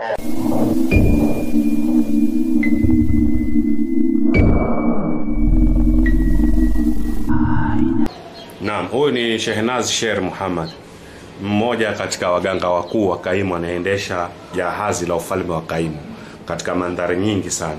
Naam, huyu ni Shehnaz Sher Muhammad, mmoja katika waganga wakuu wa Kaimu, anaendesha jahazi la ufalme wa Kaimu katika mandhari nyingi sana.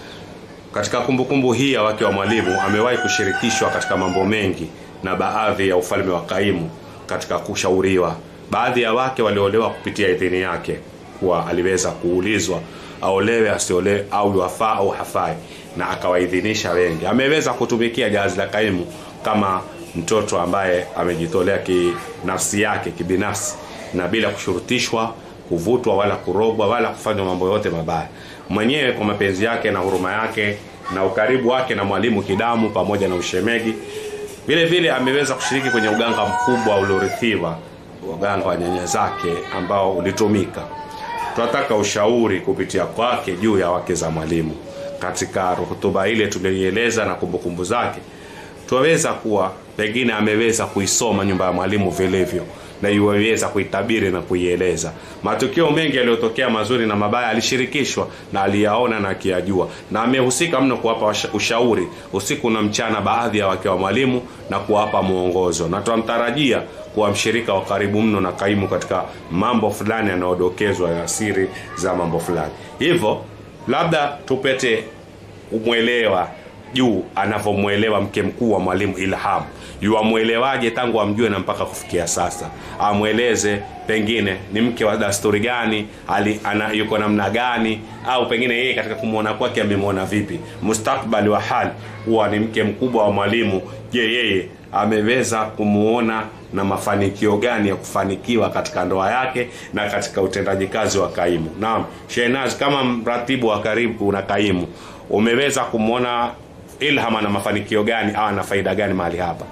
Katika kumbukumbu hii ya wake wa Mwalimu, amewahi kushirikishwa katika mambo mengi na baadhi ya ufalme wa Kaimu katika kushauriwa. Baadhi ya wake waliolewa kupitia idhini yake, kuwa aliweza kuulizwa aolewe asiolewe, au wafaa au hafai, na akawaidhinisha wengi. Ameweza kutumikia jahazi la Kaimu kama mtoto ambaye amejitolea kinafsi yake kibinafsi na bila kushurutishwa kuvutwa wala kurogwa wala kufanywa mambo yote mabaya mwenyewe kwa mapenzi yake na huruma yake na ukaribu wake na mwalimu kidamu pamoja na ushemegi vile vile ameweza kushiriki kwenye uganga mkubwa uliorithiwa uganga wa nyanya zake ambao ulitumika tunataka ushauri kupitia kwake juu ya wake za mwalimu katika hotuba ile tuliyoieleza na kumbukumbu zake twaweza kuwa pengine ameweza kuisoma nyumba ya mwalimu vilivyo na iweza kuitabiri na kuieleza matukio mengi yaliyotokea mazuri na mabaya alishirikishwa na aliyaona na akiyajua na amehusika mno kuwapa washa- ushauri usiku na mchana baadhi ya wake wa mwalimu na kuwapa mwongozo na twamtarajia kuwa mshirika wa karibu mno na kaimu katika mambo fulani yanayodokezwa ya siri za mambo fulani hivyo labda tupete umwelewa juu anavyomwelewa mke mkuu wa mwalimu Ilham. Yuamwelewaje tangu amjue na mpaka kufikia sasa? Amweleze pengine ni mke wa dasturi gani, ali, ana, yuko namna gani, au pengine yeye katika kumwona kwake amemwona vipi, mustakbali wa hali huwa ni mke mkubwa wa mwalimu. Je, yeye ameweza kumuona na mafanikio gani ya kufanikiwa katika ndoa yake na katika utendaji kazi wa kaimu. Naam, Shehnaz, kama mratibu wa karibu na kaimu, umeweza kumwona Ilham ana mafanikio gani au ana faida gani mahali hapa?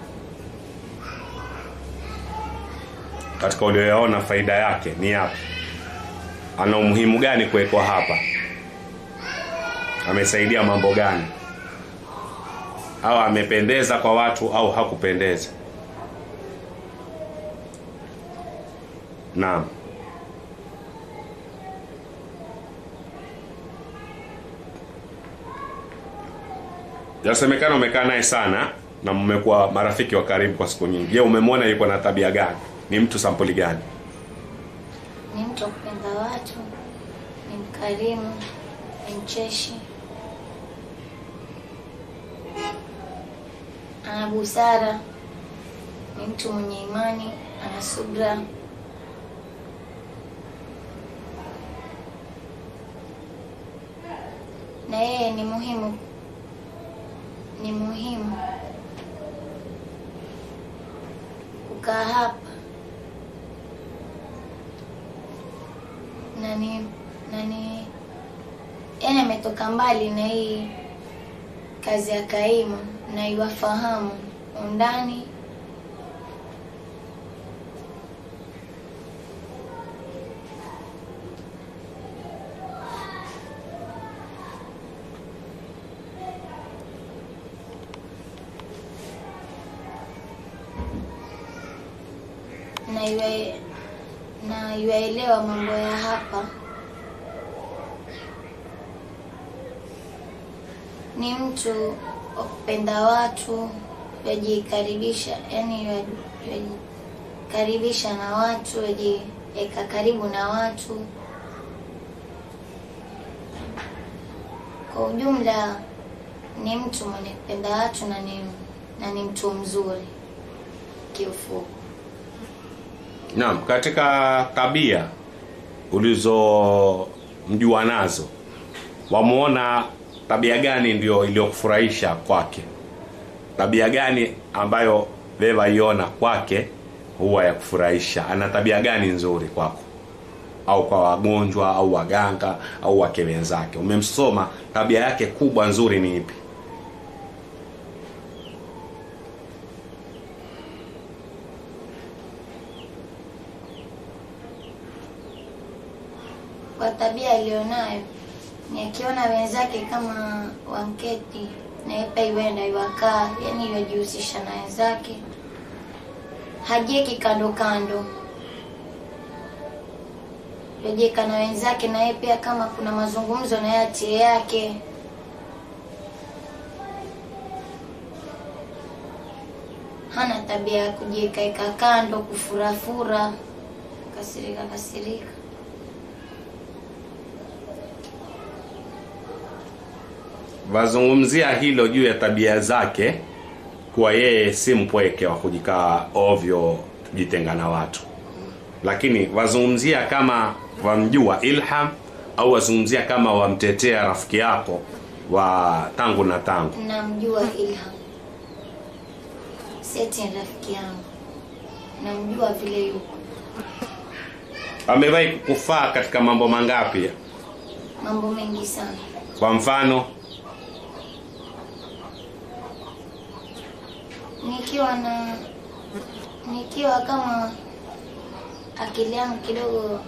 Katika ulioyaona faida yake ni yapi? Ana umuhimu gani kuwekwa hapa? Amesaidia mambo gani? Au amependeza kwa watu au hakupendeza? Naam. Yasemekana umekaa naye sana na mmekuwa marafiki wa karibu kwa siku nyingi. Je, umemwona yuko na tabia gani? Ni mtu sampuli gani? Ni mtu wa kupenda watu, ni mkarimu, ni mcheshi, ana busara, ni mtu mwenye imani, ana subra. Na yeye ni muhimu, ni muhimu kukaa hapa na ni na ni yani ametoka mbali na hii kazi ya kaimu na iwafahamu undani na iwe na iwaelewa mambo ya hapa ni mtu wa kupenda watu yajikaribisha yani yajikaribisha na watu yajiweka karibu na watu kwa ujumla ni mtu mwenye kupenda watu na ni, na ni mtu mzuri kiufupi Naam, katika tabia ulizomjua nazo, wamuona tabia gani ndio iliyokufurahisha kwake? Tabia gani ambayo wewe waiona kwake huwa ya kufurahisha? Ana tabia gani nzuri kwako, au kwa wagonjwa au waganga au wake wenzake? Umemsoma, tabia yake kubwa nzuri ni ipi? kwa tabia aliyonayo ni akiona wenzake kama wanketi na yeye pia iwenda iwakaa, yani iwajihusisha na wenzake, hajieki kando kando, yojeka na wenzake, na yeye pia kama kuna mazungumzo na yeye atie yake. Hana tabia ya kujiekaeka kando, kufurafura, kasirika kasirika. wazungumzia hilo juu ya tabia zake kuwa yeye si mpweke wa kujikaa ovyo kujitenga na watu lakini wazungumzia kama wamjua ilham au wazungumzia kama wamtetea rafiki yako wa tangu na tangu Namjua Ilham, seti ni rafiki yangu, namjua vile yuko, amewahi kufaa katika mambo mangapi mambo mengi sana. kwa mfano Nikiwa na nikiwa kama akili yangu kidogo,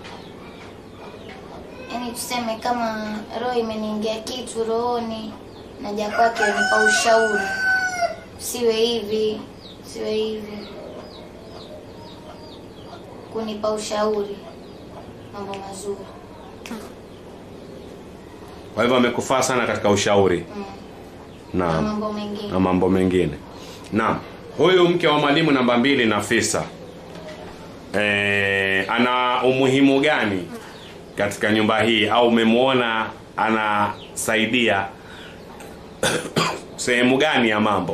yani tuseme kama roho imeniingia kitu rohoni, naja kwake nipa ushauri, siwe hivi, siwe hivi, kunipa ushauri, mambo mazuri kwa hivyo amekufaa sana katika ushauri mm. na naam mambo mengine na mambo mengine naam huyu mke wa mwalimu namba mbili nafisa e, ana umuhimu gani katika nyumba hii au umemwona anasaidia sehemu gani ya mambo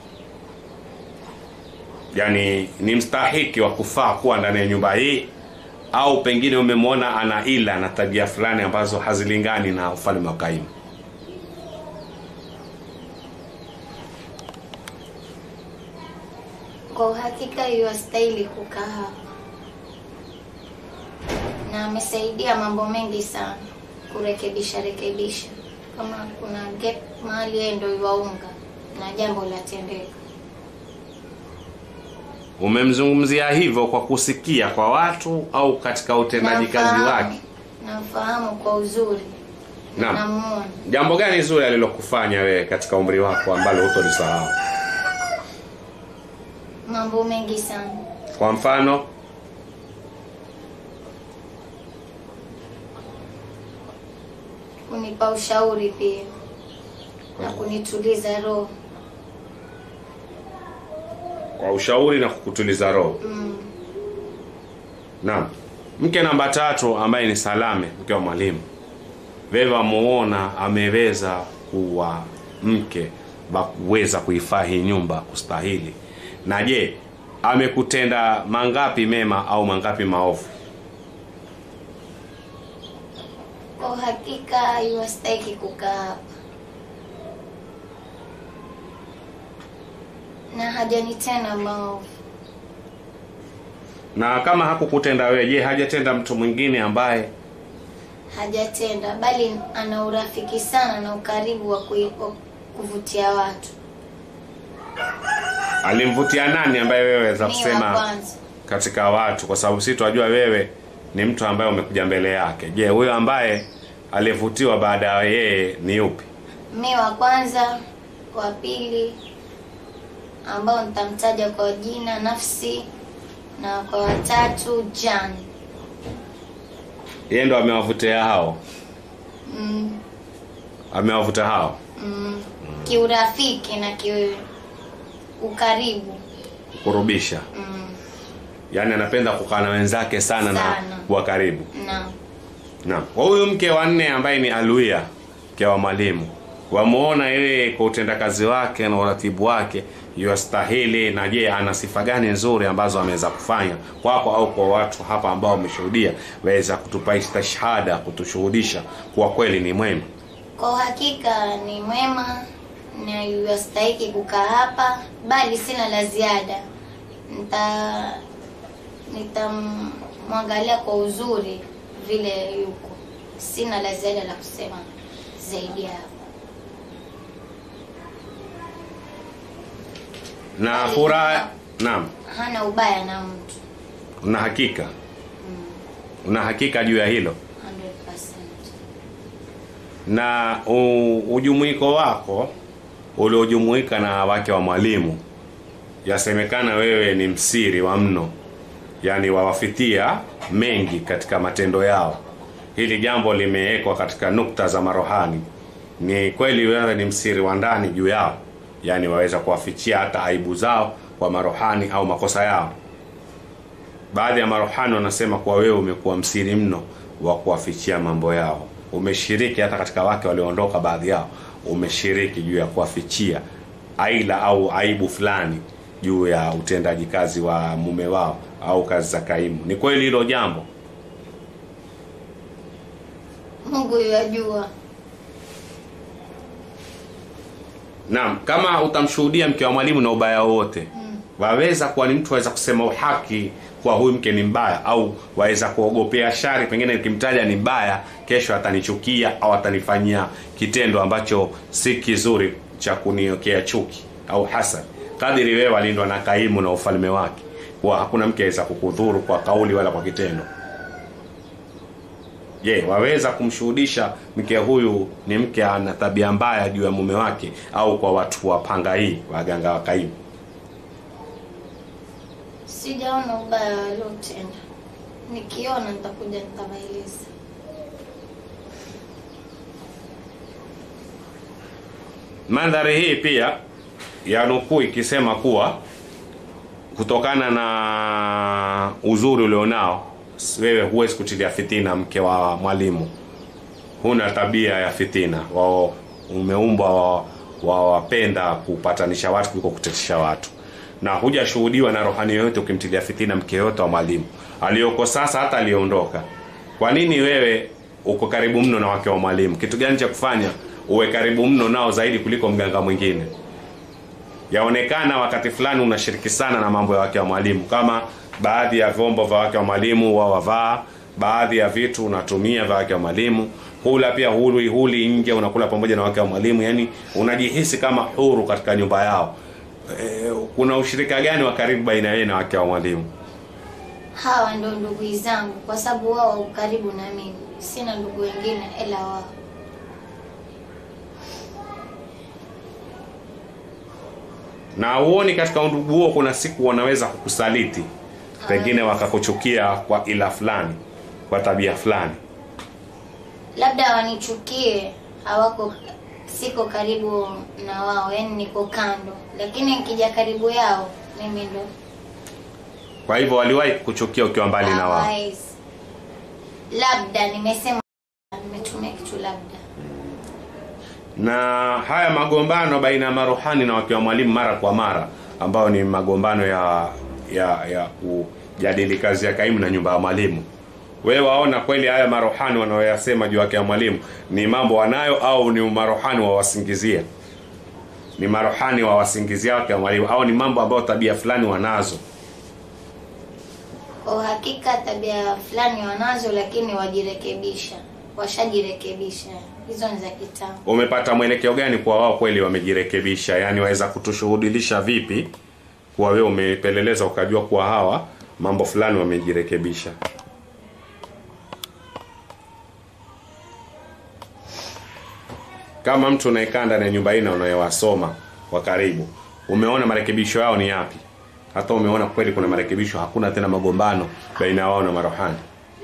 yaani ni mstahiki wa kufaa kuwa ndani ya nyumba hii au pengine umemwona ana ila na tabia fulani ambazo hazilingani na ufalme wa kaimu Kwa uhakika yuwastahili kukaa hapa, na amesaidia mambo mengi sana kurekebisha rekebisha. Kama kuna gap mahali, yeye ndo yuwaunga na jambo latendeka. Umemzungumzia hivyo kwa kusikia kwa watu au katika utendaji kazi Namfahamu- wake? Namfahamu kwa uzuri, Naam. namuona Jambo gani zuri alilokufanya wewe katika umri wako ambalo hutolisahau? mambo mengi sana. Kwa mfano, Kunipa ushauri pia na kunituliza roho kwa ushauri na kukutuliza roho. mm. Naam. Mke namba tatu ambaye ni Salame, mke wa mwalimu. Wewe wamuona ameweza kuwa mke wa kuweza kuifaa hii nyumba kustahili. Na je, amekutenda mangapi mema au mangapi maovu? Kwa uhakika yuwastahiki kukaa hapa na hajanitenda maovu. Na kama hakukutenda wewe, je, hajatenda mtu mwingine ambaye Hajatenda, bali ana urafiki sana na ukaribu wa kui- wa kuvutia watu. alimvutia nani ambaye wewe weza Mi wa kusema kwanza, katika watu, kwa sababu si twajua wewe ni mtu ambaye umekuja mbele yake. Je, huyo ambaye alivutiwa baada ya yeye ni yupi? mi wa kwanza, wa pili ambao nitamtaja kwa jina Nafsi, na kwa watatu Jan. Yeye ndo amewavutia hao, Mm, amewavuta hao mm, kiurafiki na ki ukaribu kurubisha, mm, yaani anapenda kukaa na wenzake sana, na Sana. kuwa karibu. na Naam. Kwa huyu mke wa nne ambaye ni Aluia, mke wa mwalimu, wamuona yeye kwa utendakazi wake na uratibu wake yastahili, na je, ana sifa gani nzuri ambazo ameweza kufanya kwako au kwa watu hapa ambao wameshuhudia, waweza kutupa istashhada, kutushuhudisha kuwa kweli ni mwema? Kwa uhakika ni mwema na yastahiki kukaa hapa, bali sina la ziada. Nita nitamwangalia kwa uzuri vile yuko, sina la ziada la kusema zaidi ya hapo. Na Ali- furaha, naam, Hana ubaya na mtu una hakika, una hakika juu ya hilo 100%. na u- ujumuiko wako uliojumuika na wake wa mwalimu, yasemekana wewe ni msiri wa mno, yani wawafitia mengi katika matendo yao. Hili jambo limewekwa katika nukta za marohani. Ni kweli wewe ni msiri wa ndani juu yao, yani waweza kuwafichia hata aibu zao kwa marohani au makosa yao. Baadhi ya marohani wanasema kuwa wewe umekuwa msiri mno wa kuwafichia mambo yao. Umeshiriki hata katika wake walioondoka, baadhi yao umeshiriki juu ya kuwafichia aila au aibu fulani juu ya utendaji kazi wa mume wao au kazi za kaimu. Ni kweli hilo jambo? Mungu yajua. Naam, kama utamshuhudia mke wa mwalimu na ubaya wowote waweza kuwa ni mtu waweza kusema uhaki kwa huyu mke ni mbaya, au waweza kuogopea shari, pengine nikimtaja ni mbaya, kesho atanichukia au atanifanyia kitendo ambacho si kizuri cha kuniokea chuki au hasad. Kadiri wewe walindwa na kaimu na ufalme wake, kwa hakuna mke aweza kukudhuru kwa kauli wala kwa kitendo. Je, waweza kumshuhudisha mke huyu ni mke ana tabia mbaya juu ya mume wake, au kwa watu wa panga hii waganga wa kaimu? Sijaona ubaya waliotenda. Nikiona nitakuja nitawaeleza. Mandhari hii pia ya nukuu ikisema kuwa kutokana na uzuri ulionao wewe huwezi kutilia fitina mke wa mwalimu, huna tabia ya fitina, wao umeumbwa wawapenda wa kupatanisha watu kuliko kutetisha watu, na hujashuhudiwa na rohani yoyote ukimtilia fitina mke yoyote wa mwalimu aliyoko sasa, hata aliyeondoka. Kwa nini wewe uko karibu mno na wake wa mwalimu? Kitu gani cha kufanya uwe karibu mno nao zaidi kuliko mganga mwingine? Yaonekana wakati fulani unashiriki sana na mambo ya wake wa mwalimu, kama baadhi ya vyombo vya wake wa mwalimu wao wavaa, baadhi ya vitu unatumia vya wake wa mwalimu, hula pia huli huli nje, unakula pamoja na wake wa mwalimu, yani unajihisi kama huru katika nyumba yao. E, kuna ushirika gani wa karibu baina yeye na wake wa mwalimu? Hawa ndo ndugu zangu, kwa sababu wao wako karibu na mimi. Sina ndugu wengine ila wao. Na uoni katika undugu huo kuna siku wanaweza kukusaliti, pengine wakakuchukia kwa ila fulani, kwa tabia fulani. Labda wanichukie, hawako siko karibu na wao, yani niko kando, lakini nikija karibu yao mimi ndo Kwa hivyo waliwahi kukuchukia ukiwa mbali na wao. hawawezi. Labda nimesema, nimetumia kitu labda. na haya magombano baina ya maruhani na wakiwa mwalimu mara kwa mara ambayo ni magombano ya ya ya kujadili kazi ya kaimu na nyumba ya mwalimu wewe waona kweli haya maruhani wanaoyasema juu yake ya mwalimu ni mambo wanayo au ni maruhani wawasingizia ni maruhani wawasingizia wake wa mwalimu au ni mambo ambayo tabia fulani wanazo Kwa uhakika tabia fulani wanazo, lakini wajirekebisha, washajirekebisha. Hizo ni za kitambo. umepata mwelekeo gani kwa wao kweli wamejirekebisha yaani waweza kutushuhudilisha vipi kuwa wewe umepeleleza ukajua kuwa hawa mambo fulani wamejirekebisha kama mtu unaekaa ndani ya nyumba hii na unayewasoma kwa karibu umeona marekebisho yao ni yapi hata umeona kweli kuna marekebisho hakuna tena magombano baina ya wao na marohani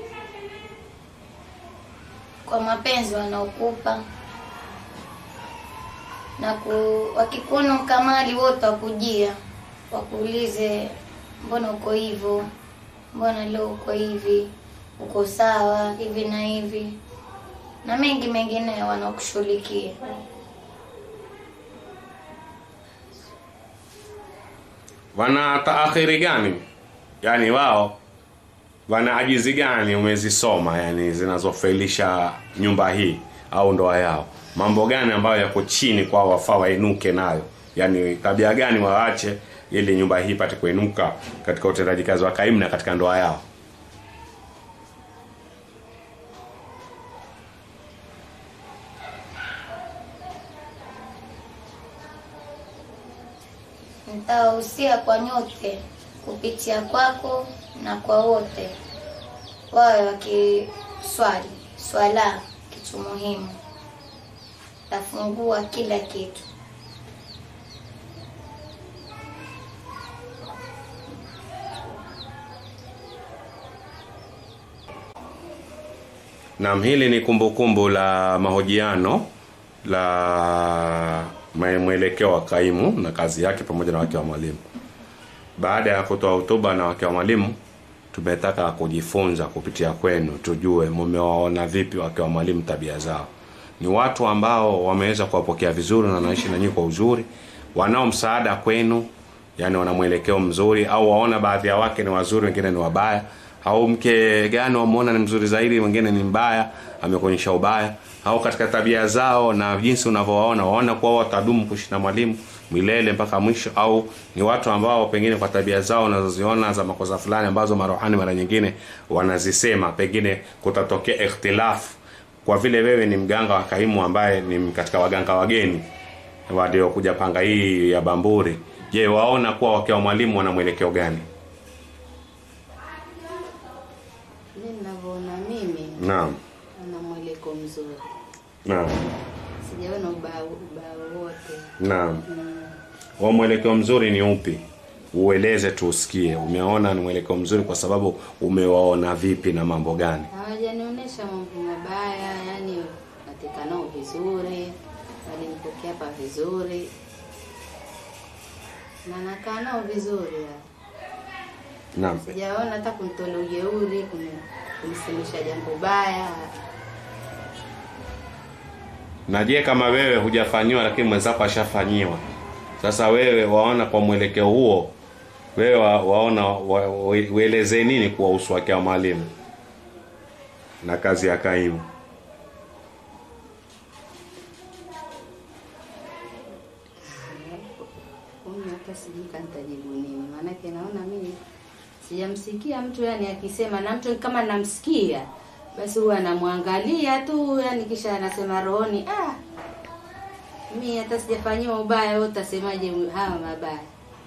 Kwa mapenzi wanaokupa na ku, wakikuona ukamali wote wakujia, wakuulize mbona uko hivyo, mbona leo uko hivi, uko sawa hivi na hivi, na mengi mengine wanakushughulikia. wana taakhiri gani yaani wao wana ajizi gani umezisoma yani zinazofailisha nyumba hii au ndoa yao mambo gani ambayo yako chini kwao wafaa wainuke nayo yani tabia gani waache ili nyumba hii ipate kuinuka katika utendaji kazi wa kaimu na katika ndoa yao Nitawahusia kwa nyote kupitia kwako na kwa wote, wawe wakiswali swala, kitu muhimu, tafungua kila kitu. Naam, hili ni kumbukumbu la mahojiano la mwe- mwelekeo wa kaimu na kazi yake pamoja na wake wa mwalimu. Baada ya kutoa hotuba na wake wa mwalimu, tumetaka kujifunza kupitia kwenu, tujue mumewaona vipi wake wa mwalimu, tabia zao. Ni watu ambao wameweza kuwapokea vizuri na wanaishi na nyinyi kwa uzuri, wanao msaada kwenu, yani wana mwelekeo mzuri, au waona baadhi ya wake ni wazuri, wengine ni wabaya, au mke gani wamuona ni mzuri zaidi, wengine ni mbaya, amekuonyesha ubaya, au katika tabia zao na jinsi unavyowaona, waona kuwa watadumu kuishi na mwalimu milele mpaka mwisho, au ni watu ambao pengine kwa tabia zao unazoziona za makosa fulani ambazo marohani mara nyingine wanazisema, pengine kutatokea ikhtilafu kwa vile wewe ni mganga wa kaimu ambaye ni katika waganga wageni waliokuja panga hii ya Bamburi, je, waona kuwa wake wa mwalimu wana mwelekeo gani? Mimi ninavyoona mimi Naam, ana mweleko mzuri, naam, sijaona ubao ubao wote. naam. Mm. Wa mwelekeo mzuri ni upi? Ueleze tuusikie. Umeona ni mwelekeo mzuri kwa sababu umewaona vipi na mambo gani? Hawajanionyesha mambo mabaya, yani natika nao vizuri, walinipokea hapa vizuri na nakaa nao vizuri. ya. Naam. Sijaona hata kunitolea ujeuri, kuni- kunisemesha jambo baya. Na je, kama wewe hujafanyiwa lakini mwenzako ashafanyiwa, sasa wewe waona kwa mwelekeo huo, wewe wa, waona wa, wa, uelezee nini kuwahusu wake wa mwalimu na kazi ya kaimu? Huyu hata sijui kanitajibu nini, maanake naona mimi sijamsikia mtu yani akisema, na mtu kama namsikia basi huwa anamwangalia tu, yani kisha anasema rohoni, ah, mi hata sijafanyiwa ubaya, wewe utasemaje hawa mabaya?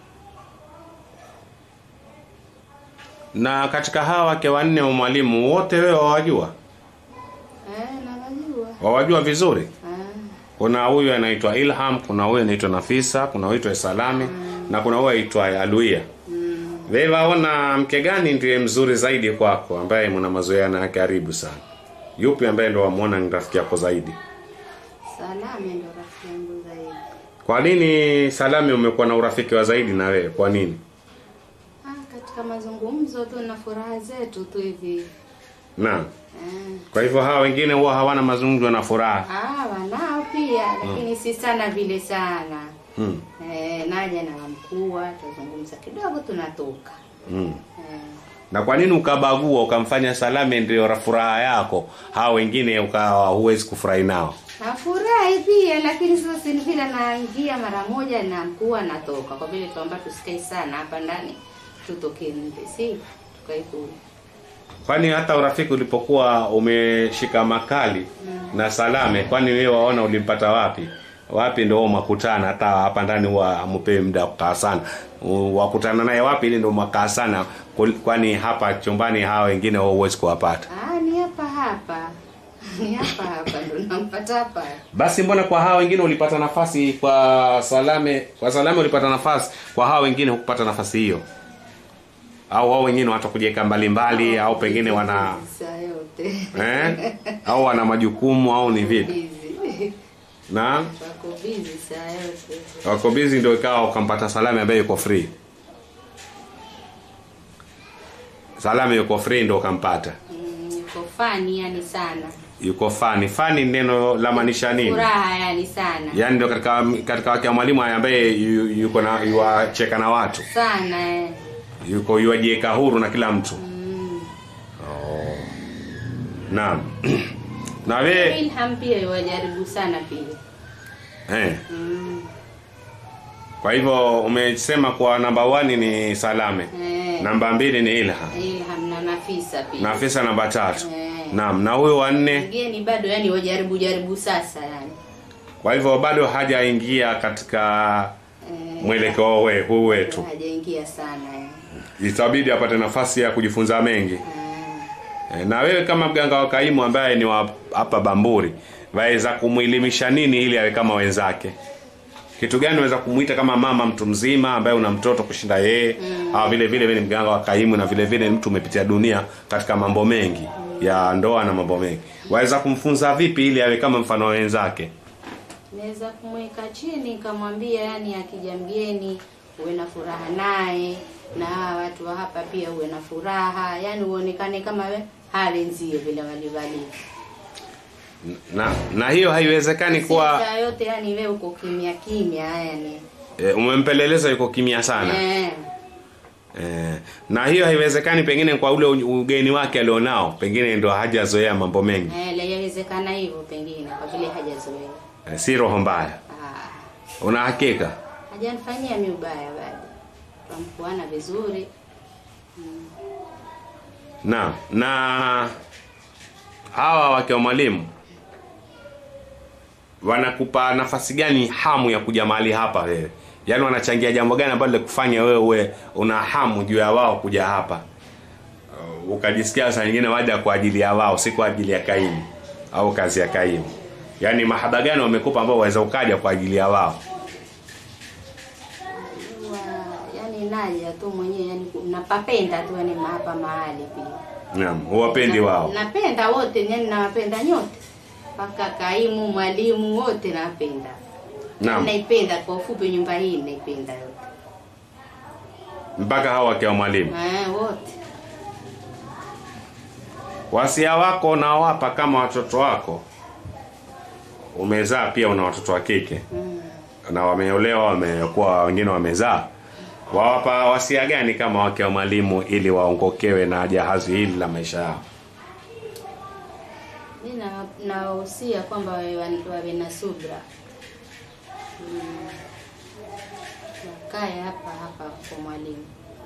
Na katika hawa wake wanne wa mwalimu wote wewe wawajua, Eh, nawajua. wawajua vizuri? Ah, Kuna huyu anaitwa Ilham, kuna huyu anaitwa Nafisa, kuna huyu anaitwa Salami na kuna huyu anaitwa Aluia. mm, Wewe waona mke gani ndiye mzuri zaidi kwako, ambaye mna mazoea naye karibu sana? Yupi ambaye ndo wamuona ni rafiki yako zaidi? Salame ndo rafiki yangu zaidi. Kwa nini Salami umekuwa na urafiki wa zaidi na wewe? Kwa nini? Ah, katika mazungumzo tu na furaha zetu tu hivi. Naam. Eh, Kwa hivyo hawa wengine huwa hawana mazungumzo na furaha. ah, wanao pia lakini si sana vile sana. Hmm. Eh, naja na mkuu tuzungumza kidogo tunatoka. Hmm. Eh, Na kwa nini ukabagua ukamfanya Salame ndio furaha yako, hawa wengine ukawa huwezi kufurahi nao? nafurahi pia lakini sasa si vile naingia mara moja na mkuu anatoka kwa vile tuamba tusikae sana hapa ndani tutoke nje si tukae kule. Kwani hata urafiki ulipokuwa umeshika makali na Salame, kwani wewe waona ulimpata wapi? Wapi ndio makutana? Hata hapa ndani huwa amupewi muda wa kukaa sana. U- Wakutana naye wapi ili ndio mwakaa sana? Kul- Kwani hapa chumbani hawa wengine wewe huwezi kuwapata. Ah, ni hapa hapa. Ni hapa hapa ndo nampata hapa. Basi mbona kwa hawa wengine ulipata nafasi, kwa Salame kwa Salame ulipata nafasi, kwa hawa wengine hukupata nafasi hiyo? Au wao wengine watakujiweka mbalimbali, au pengine wana saa yote. eh? au wana majukumu au ni vipi? Busy. Na Wako busy saa yote. wako busy, ndio ikawa ukampata Salame ambaye yuko free. Salame yuko free, ndio ukampata. Mm, Yuko fani yani sana. Yuko fani. Fani neno la maanisha nini? Furaha yani sana. Yaani ndio katika katika wake wa mwalimu ambaye yu- yuko na yuwacheka na watu, Sana eh. yuko yuwajiweka huru na kila mtu. Mm. Naam. na we Ilham pia yuwajaribu sana pia. eh, Mm. kwa hivyo umesema kwa namba 1 ni Salame, Eh. namba mbili ni Ilham, Ilham na Nafisa pia. Nafisa namba tatu. Eh. Naam, na huyo wa nne, Mgeni bado yani wajaribu jaribu sasa yani. kwa hivyo bado hajaingia katika Eh, mwelekeo we huu wetu, hajaingia sana eh. itabidi apate nafasi ya kujifunza mengi. Eh. Eh, Na wewe kama mganga wa kaimu ambaye ni wa hapa Bamburi, waweza kumwelimisha nini ili awe kama wenzake? Kitu gani unaweza kumuita kama mama mtu mzima ambaye una mtoto kushinda yeye, au vile vile wewe ni mganga wa kaimu na vile vile ni mtu umepitia dunia katika mambo mengi. ya ndoa na mambo mengi waweza kumfunza vipi ili awe kama mfano wa wenzake Naweza kumweka chini nikamwambia, yani akija mgeni uwe na furaha naye, na hawa watu wa hapa pia uwe na furaha, yani uonekane kama we hawenzie vile walivali. na na hiyo haiwezekani kuwa Sasa yote yani we uko kimya kimya, yani e, umempeleleza yuko kimya sana eh, e, na hiyo haiwezekani pengine kwa ule u- ugeni wake alionao pengine ndo hajazoea mambo mengi eh, la- yawezekana hivyo pengine kwa vile hajazoea. e, si roho mbaya Ah, una hakika hajanifanyia mi ubaya bado, twamkuana vizuri. na na hawa wake wa mwalimu wanakupa nafasi gani hamu ya kuja mahali hapa wewe yaani wanachangia jambo gani ambalo likufanya wewe uwe una hamu juu ya wao kuja hapa Uh, ukajisikia saa nyingine waja kwa ajili ya wao si kwa ajili ya kaimu au kazi ya kaimu yaani mahaba gani wamekupa ambao waweza ukaja kwa ajili ya wao Huwa, yani naja tu mwenyewe yani ku- napapenda tu yani hapa mahali pia naam huwapendi wao napenda wote yani nawapenda nyote mpaka kaimu mwalimu wote napenda naam naipenda kwa ufupi nyumba hii naipenda yote mpaka hawa wake wa mwalimu eh, wote wasia wako nawapa kama watoto wako umezaa pia una watoto wa kike mm. na wameolewa wamekuwa wengine wamezaa wawapa wasia gani kama wake wa mwalimu ili waongokewe na jahazi hili la maisha yao mi na- nawahusia kwamba wawe wawe na subra mm. wakae hapa hapa kwa mwalimu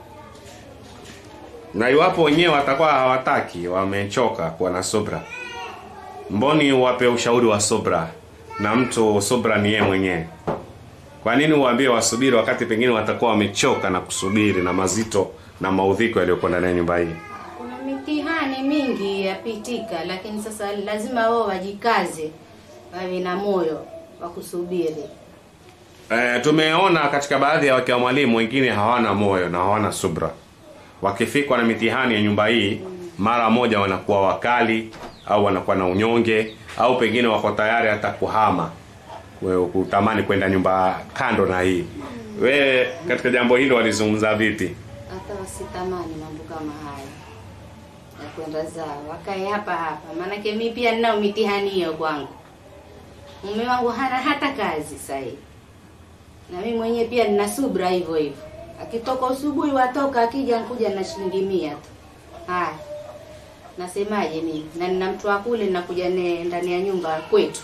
na iwapo wenyewe watakuwa hawataki wamechoka kuwa na subra mboni uwape ushauri wa subra na mtu subra ni yeye mwenyewe kwa nini uwaambie wasubiri wakati pengine watakuwa wamechoka na kusubiri na mazito na maudhiko yaliyokuwa ndani ya nyumba hii kuna mitihani mingi yapitika lakini sasa lazima wao wajikaze wawe na moyo wa kusubiri E, tumeona katika baadhi ya wake wa mwalimu wengine hawana moyo na hawana subra. Wakifikwa na mitihani ya nyumba hii, mara moja wanakuwa wakali au wanakuwa na unyonge au pengine wako tayari hata kuhama wewe kutamani kwenda nyumba kando na hii. Wewe katika jambo hilo walizungumza vipi? hata wasitamani mambo kama haya ya kwenda zao wakae hapa hapa maanake mi pia ninao mitihani hiyo kwangu mume wangu hana hata kazi sahii na mi mwenyewe pia nina subra hivyo hivyo akitoka usubuhi watoka akija nkuja na shilingi mia tu haya nasemaje mimi na nina mtu wa kule nakuja naye ndani ya nyumba kwetu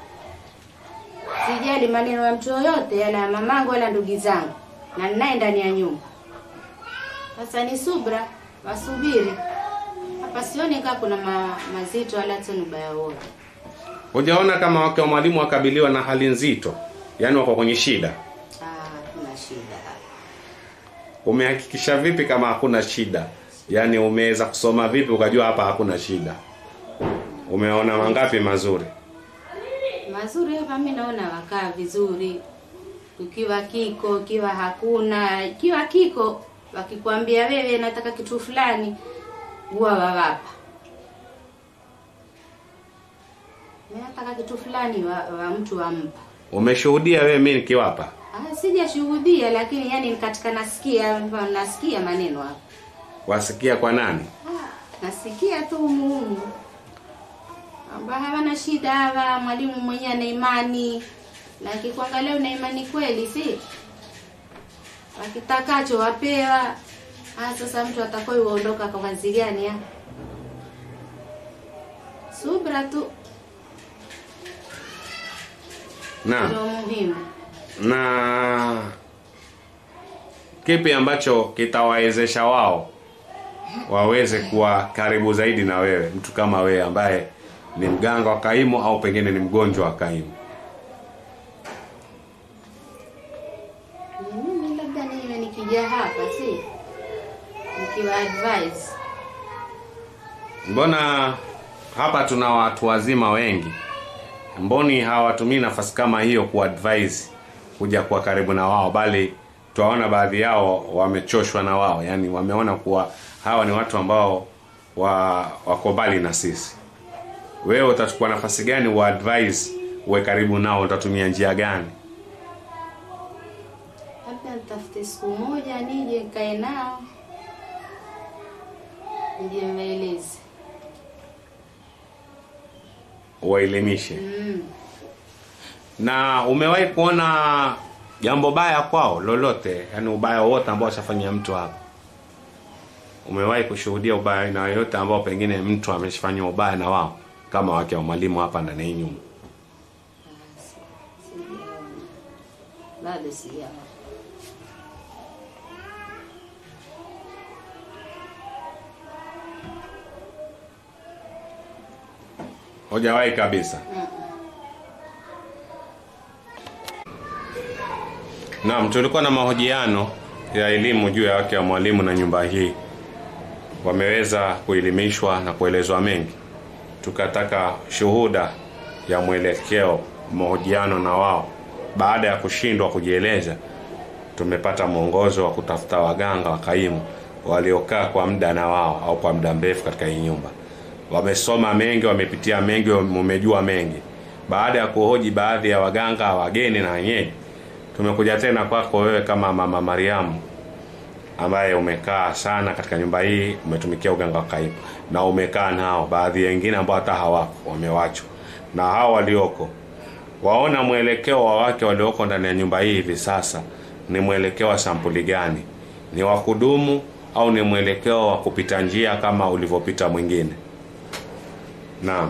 sijali maneno ya mtu yoyote yala ya mamangu wala ndugu zangu na ninaye ndani ya nyumba sasa ni subra wasubiri hapa sioni kaa kuna ma, mazito wala tena ubaya wote Hujaona kama wake wa mwalimu wakabiliwa na hali nzito, yaani wako kwenye shida. Ah, kuna shida Umehakikisha vipi kama hakuna shida? Yaani umeweza kusoma vipi ukajua hapa hakuna shida? Umeona mangapi mazuri? mazuri hapa mi naona wakaa vizuri ukiwa kiko ikiwa hakuna ikiwa kiko wakikwambia wewe nataka kitu fulani huwa wawapa Mi nataka kitu fulani wa, wa mtu wampa Umeshuhudia wewe mimi nikiwapa? ah, sijashuhudia lakini yani katika nasikia nasikia maneno hapa Wasikia kwa nani? nasikia tu umuhumu kwamba hawana shida hawa, mwalimu mwenyewe ana imani na akikuangalia una imani kweli, si wakitakacho wapewa. Ah, sasa mtu atakoi uondoka kwa kazi gani? ah? Subra tu Na ndio muhimu. na kipi ambacho kitawawezesha wao waweze kuwa karibu zaidi na wewe, mtu kama wewe ambaye ni mganga wa kaimu au pengine ni mgonjwa wa kaimu? Ni mimi labda niwe nikija hapa, si nikiwa advise Mbona hapa tuna watu wazima wengi, mboni hawatumii nafasi kama hiyo kuadvise kuja kuwa karibu na wao, bali twaona baadhi yao wamechoshwa na wao, yani wameona kuwa hawa ni watu ambao wa wako mbali na sisi. Wewe utachukua nafasi gani wa advise uwe karibu nao? Utatumia njia gani? labda nitafute siku moja nije nikae nao nije maelezi Uwaelimishe. mm. Na umewahi kuona jambo baya kwao lolote, yani ubaya wote ambao ashafanyia mtu hapa? Umewahi kushuhudia ubaya aina yoyote ambao pengine mtu ameshafanyia ubaya na wao, kama wake wa mwalimu hapa ndani ya hii nyumba? sijaona bado sijaona Hujawahi kabisa? Naam, tulikuwa na mahojiano ya elimu juu ya wake wa mwalimu na nyumba hii. Wameweza kuelimishwa na kuelezwa mengi. Tukataka shuhuda ya mwelekeo mahojiano na wao. Baada ya kushindwa kujieleza, tumepata mwongozo wa kutafuta waganga wa kaimu waliokaa kwa muda na wao au kwa muda mrefu katika hii nyumba. Wamesoma mengi, wamepitia mengi, wamejua mengi. Baada ya kuhoji baadhi ya waganga wageni na wenyeji, tumekuja tena kwako wewe kama mama Mariamu ambaye umekaa sana katika nyumba hii, umetumikia uganga wa kaimu na umekaa nao baadhi wengine ambao hata hawapo wamewachwa, na hao walioko waona mwelekeo wa wake walioko ndani ya nyumba hii hivi sasa ni mwelekeo wa sampuli gani? Ni wa kudumu au ni mwelekeo wa kupita njia kama ulivyopita mwingine? Naam.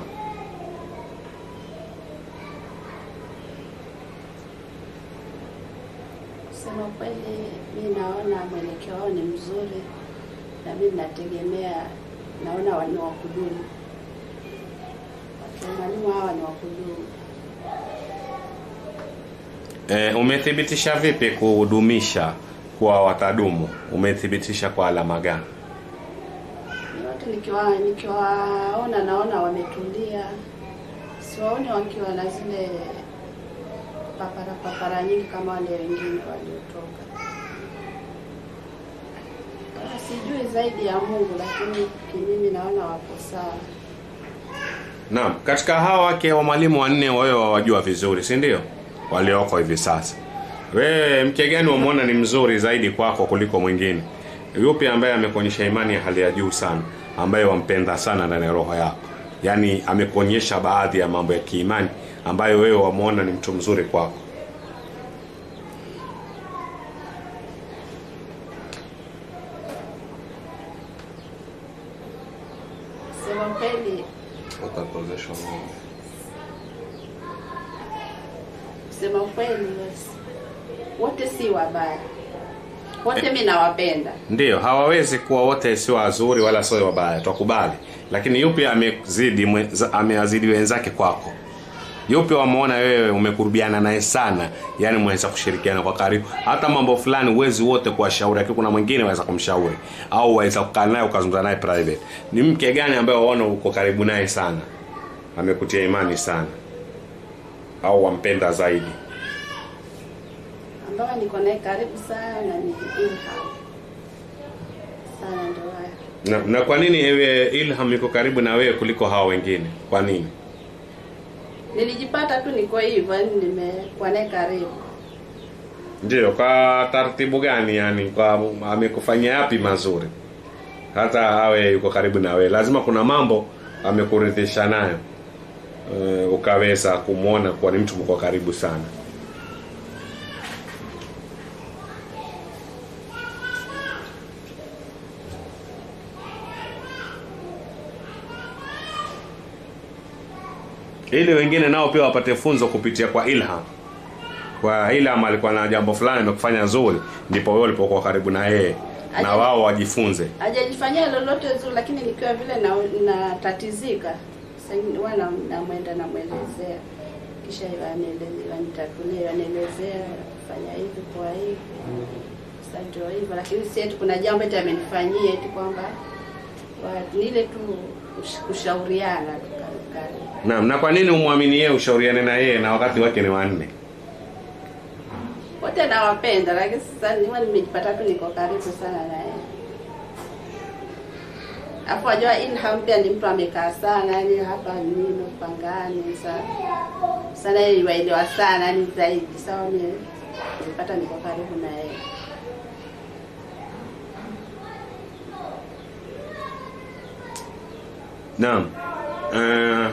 Kusema kweli, mi naona mwelekeo wao ni mzuri, na mi nategemea, naona wa- ni wa kudumu. Wakina mwalimu hawa ni wa kudumu. E, umethibitisha vipi kudumisha kuwa watadumu? Umethibitisha kwa alama gani? Ni watu nikiwa nikiwaona, naona wametulia, siwaoni wakiwa na zile papara papara nyingi kama wale wengine waliotoka. Sasa Sijui zaidi ya Mungu, lakini kimimi naona wapo sawa. Naam, katika hawa wake wa mwalimu wanne wewe wawajua vizuri, si ndio? Walioko hivi sasa. Wewe mke gani umwona ni mzuri zaidi kwako kuliko mwingine? Yupi ambaye amekuonyesha imani ya hali ya juu sana, ambaye wampenda sana ndani ya roho yako? Yaani amekuonyesha baadhi ya mambo ya kiimani ambayo wewe wamwona ni mtu mzuri kwako. Sema kweli, kusema ukweli, yes. wote si wabaya, wote mi nawapenda. Ndiyo, hawawezi kuwa wote sio wazuri wala sio wabaya, twakubali. Lakini yupi amezidi mwe- ameazidi wenzake kwako? Yupi wameona wewe umekurubiana naye sana, yani mweza kushirikiana kwa karibu, hata mambo fulani uwezi wote kuwashauri, lakini kuna mwingine waweza kumshauri au waweza kukaa naye ukazungumza naye private. Ni mke gani ambaye waona uko karibu naye sana, amekutia imani sana, au wampenda zaidi? Ambayo niko naye karibu sana ni Ilham sana, ndio haya. Na, na kwa nini ewe Ilham yuko karibu na wewe kuliko hao wengine? Kwa nini? Nilijipata tu niko hivyo, yani nimekuwa naye karibu. Ndio, kwa taratibu gani yani, kwa amekufanyia yapi mazuri hata awe yuko karibu na wewe? Lazima kuna mambo amekuridhisha nayo e, ukaweza kumwona kuwa ni mtu mko karibu sana. ili wengine nao pia wapate funzo kupitia kwa Ilham. Kwa Ilham alikuwa na jambo fulani amekufanya zuri, ndipo wewe ulipokuwa karibu na yeye na Aje- wao wajifunze. Hajajifanyia lolote zuri, lakini nikiwa vile na natatizika, sasa huwa na- namwenda namwelezea, kisha anielezea, nitatulia, anielezea fanya hivi kwa hivi. Sasa ndio hivyo, lakini si eti kuna jambo eti amenifanyia eti kwamba wa- ni ile tu kush- kushauriana tu karibu karibu. Naam, na kwa nini umwamini yeye ushauriane na yeye na wakati wake ni wanne? wote nawapenda, lakini sasa niwa nimejipata tu niko karibu sana na yeye. Afu wajua Ilham pia ni mtu amekaa sana, yani hapa nino Pangani sana sana, yeye waelewa sana yani zaidi. Sawa, mimi nilipata niko karibu na yeye. Naam. Eh,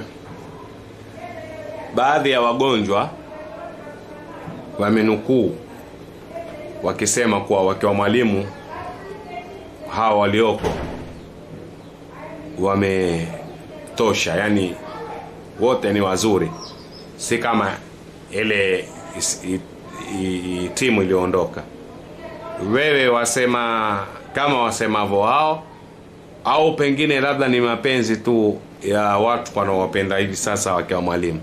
baadhi ya wagonjwa wamenukuu wakisema kuwa wakiwa mwalimu hawa walioko wametosha, yani wote ni wazuri, si kama ile is- i- i- i- timu iliyoondoka. Wewe wasema kama wasemavyo wao au pengine labda ni mapenzi tu ya watu wanaowapenda hivi sasa wakiwa mwalimu.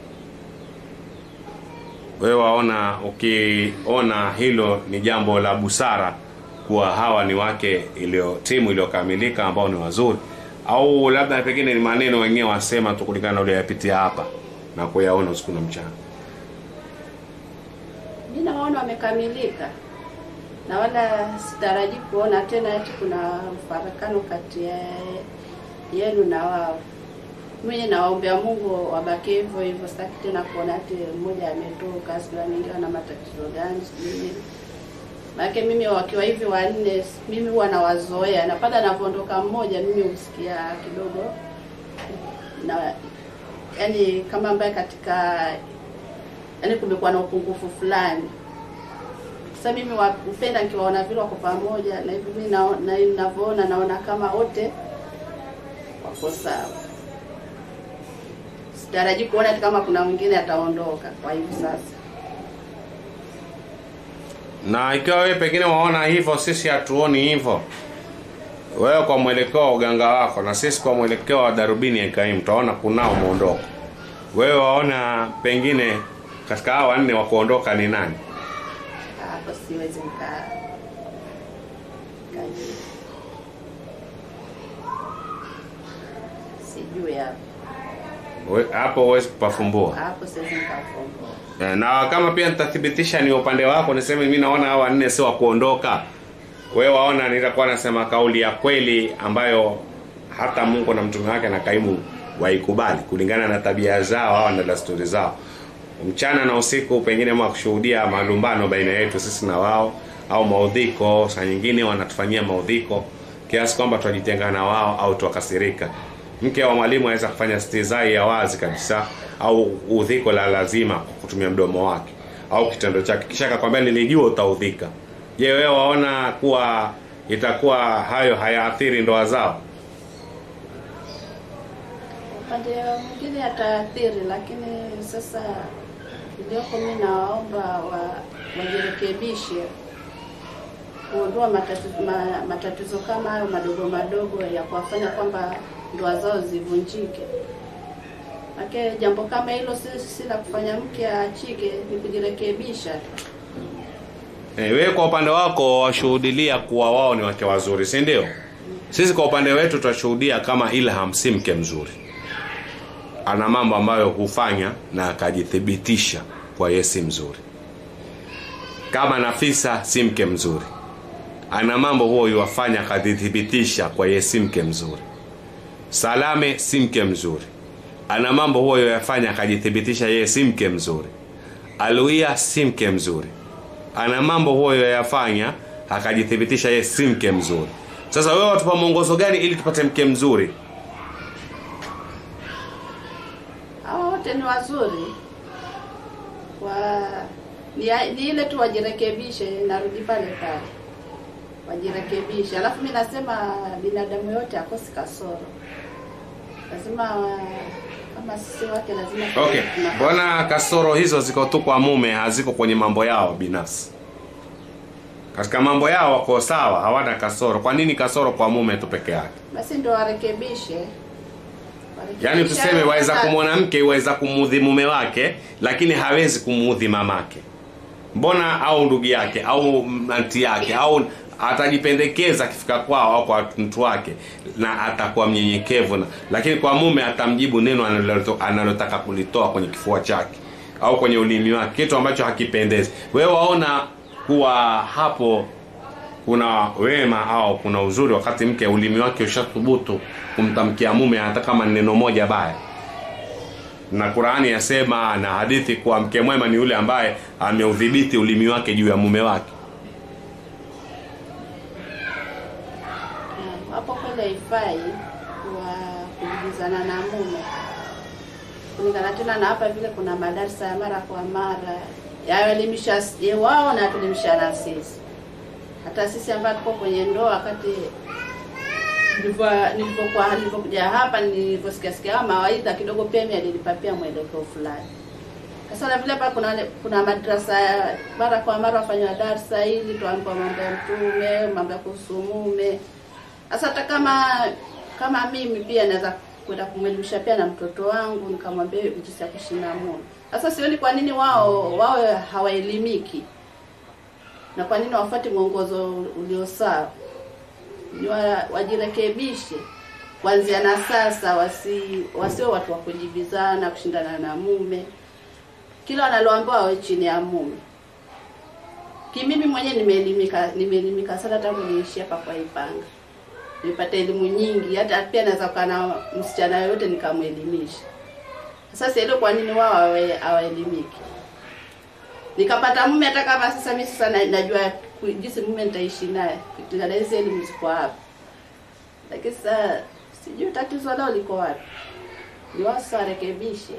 Wewe waona, ukiona hilo ni jambo la busara kuwa hawa ni wake iliyo timu iliyokamilika ambao ni wazuri, au labda pengine ni maneno wenyewe wasema tu kulingana na uliyoyapitia hapa na kuyaona usiku na mchana. Mimi nawaona wamekamilika na wala sitaraji kuona tena ati kuna mfarakano kati ya yenu na wao. Mimi nawaombea Mungu wabaki hivyo hivyo, sitaki tena kuona ati mmoja ametoka, sijui ameingiwa na matatizo gani, sijui nini. Maana mimi wakiwa hivi wanne, mimi huwa nawazoea, na pale anapoondoka mmoja, mimi husikia kidogo na yani kama ambaye katika yani kumekuwa na upungufu fulani. Sasa mimi wa- hupenda nikiwaona vile wako pamoja, na hivi mimi nao- na ninavyoona naona kama wote wako sawa. Sitaraji kuona ati kama kuna mwingine ataondoka kwa hivi sasa. na ikiwa wewe pengine waona hivyo, sisi hatuoni hivyo. Wewe kwa mwelekeo wa uganga wako na sisi kwa mwelekeo wa darubini ya Kaimu tutaona kunao muondoko. Wewe waona pengine katika hao wanne wa kuondoka ni nani? Hapo siwezi nika nikajua. Sijui hapo. We- Hapo huwezi kupafumbua. Hapo siwezi nikafumbua. Eh, na kama pia nitathibitisha ni upande wako, niseme mimi naona hao wanne sio wa kuondoka. Wewe waona, nitakuwa nasema kauli ya kweli ambayo hata Mungu na mtume wake na kaimu waikubali kulingana na tabia zao au na desturi zao. Mchana na usiku pengine mwa kushuhudia malumbano baina yetu sisi na wao au maudhiko, saa nyingine wanatufanyia maudhiko kiasi kwamba twajitenga na wao au twakasirika. Mke wa mwalimu anaweza kufanya stizai ya wazi kabisa au udhiko la lazima kwa kutumia mdomo wake au kitendo chake, kisha akakwambia nilijua utaudhika. Je, wewe waona kuwa itakuwa hayo hayaathiri ndoa zao? upande mwingine ataathiri, lakini sasa iliyoko, mimi nawaomba wa, wajirekebishe kuondoa matatizo, ma, matatizo kama hayo madogo madogo ya kuwafanya kwamba ndoa zao zivunjike. Make jambo kama hilo si, si la kufanya mke aachike, ni kujirekebisha tu. Eh, wewe kwa upande wako washuhudilia kuwa wao ni wake wazuri, si ndio? Sisi kwa upande wetu tutashuhudia kama Ilham si mke mzuri, ana mambo ambayo hufanya na akajithibitisha kwa yeye si mzuri. Kama Nafisa si mke mzuri, ana mambo huo yuwafanya akajithibitisha kwa yeye si mke mzuri. Salame si mke mzuri, ana mambo huo yafanya akajithibitisha yeye si mke mzuri. Aluia si mke mzuri, ana mambo huo yafanya akajithibitisha yeye si mke mzuri. Sasa wewe watupa mwongozo gani ili tupate mke mzuri? Hawa wote ni wazuri wa ni, ni ile tu wajirekebishe, narudi pale pale, wajirekebishe. Alafu mi nasema binadamu yote akosi kasoro, lazima wa- kama sisi wake lazima Okay, tuna- mbona kasoro hizo ziko tu kwa mume, haziko kwenye mambo yao binafsi? Katika mambo yao wako sawa, hawana kasoro. Kwa nini kasoro kwa mume tu peke yake? basi ndo warekebishe, warekebishe. Yaani tuseme waweza Sasa- kumwona mke waweza kumuudhi mume wake, lakini hawezi kumuudhi mamake. Mbona au ndugu yake au anti yake au atajipendekeza akifika kwao au kwa mtu wake na atakuwa mnyenyekevu na, lakini kwa mume atamjibu neno analoto- analotaka kulitoa kwenye kifua chake au kwenye ulimi wake, kitu ambacho hakipendezi. Wewe waona kuwa hapo kuna wema au kuna uzuri wakati mke ulimi wake ushathubutu kumtamkia mume hata kama ni neno moja baya na Qur'ani yasema na hadithi kuwa mke mwema ni yule ambaye ameudhibiti ulimi wake juu ya mume wake Naam, hapo kweli haifai kwa kuingizana na mume kulingana tena na hapa vile kuna madarasa ya mara kwa mara yaelimisha s- ye wao na tuelimishana sisi hata sisi ambao tuko kwenye ndoa wakati nilivyo- nilivyokuwa nilivyokuja hapa nilivyosikia sikia haya mawaidha kidogo pia mimi alinipa pia mwelekeo fulani sasa na vile hapa kuna kuna madrasa ya mara kwa mara wafanywa darsa ili tuambiwa mambo ya mtume mambo ya kuhusu mume sasa hata kama kama mimi pia naweza kwenda kumwelimisha pia na mtoto wangu nikamwambia jinsi ya kuishi na mume sasa sioni kwa nini wao wawe hawaelimiki na kwa nini wafuate mwongozo ulio sawa ni wa, wajirekebishe kuanzia na sasa wasi wasiwe watu wa kujibizana kushindana na mume kila wanaloambiwa wawe chini ya mume kimimi mwenyewe nimeelimika nimeelimika sana tangu niishi hapa kwa Ipanga nimepata elimu nyingi hata pia naweza kukaa na msichana yoyote nikamwelimisha sasa sielewi kwa nini wao hawa- hawaelimiki nikapata mume hata kama sasa mimi sasa na- najua ku- jinsi mume nitaishi naye kulingana na hizi elimu ziko hapa lakini sasa sijui tatizo lao liko wapi ni wao sasa warekebishe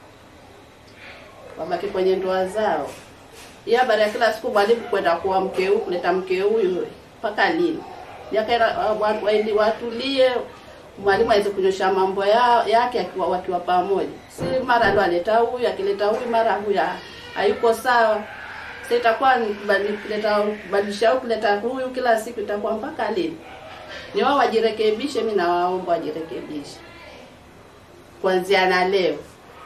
wabaki kwenye ndoa zao hiyo habari ya kila siku mwalimu kwenda kuwa mke huyu kuleta mke huyu mpaka lini Yakaenda wa- wa- waili- watulie mwalimu aweze kunyosha mambo yao yake akiwa wakiwa pamoja si mara ndo aleta huyu akileta huyu mara huyu ha- hayuko sawa sasa itakuwa ni kubadi- kuleta kubadilisha huyu kuleta huyu kila siku itakuwa mpaka lini ni wao wajirekebishe mi nawaomba wajirekebishe kuanzia na leo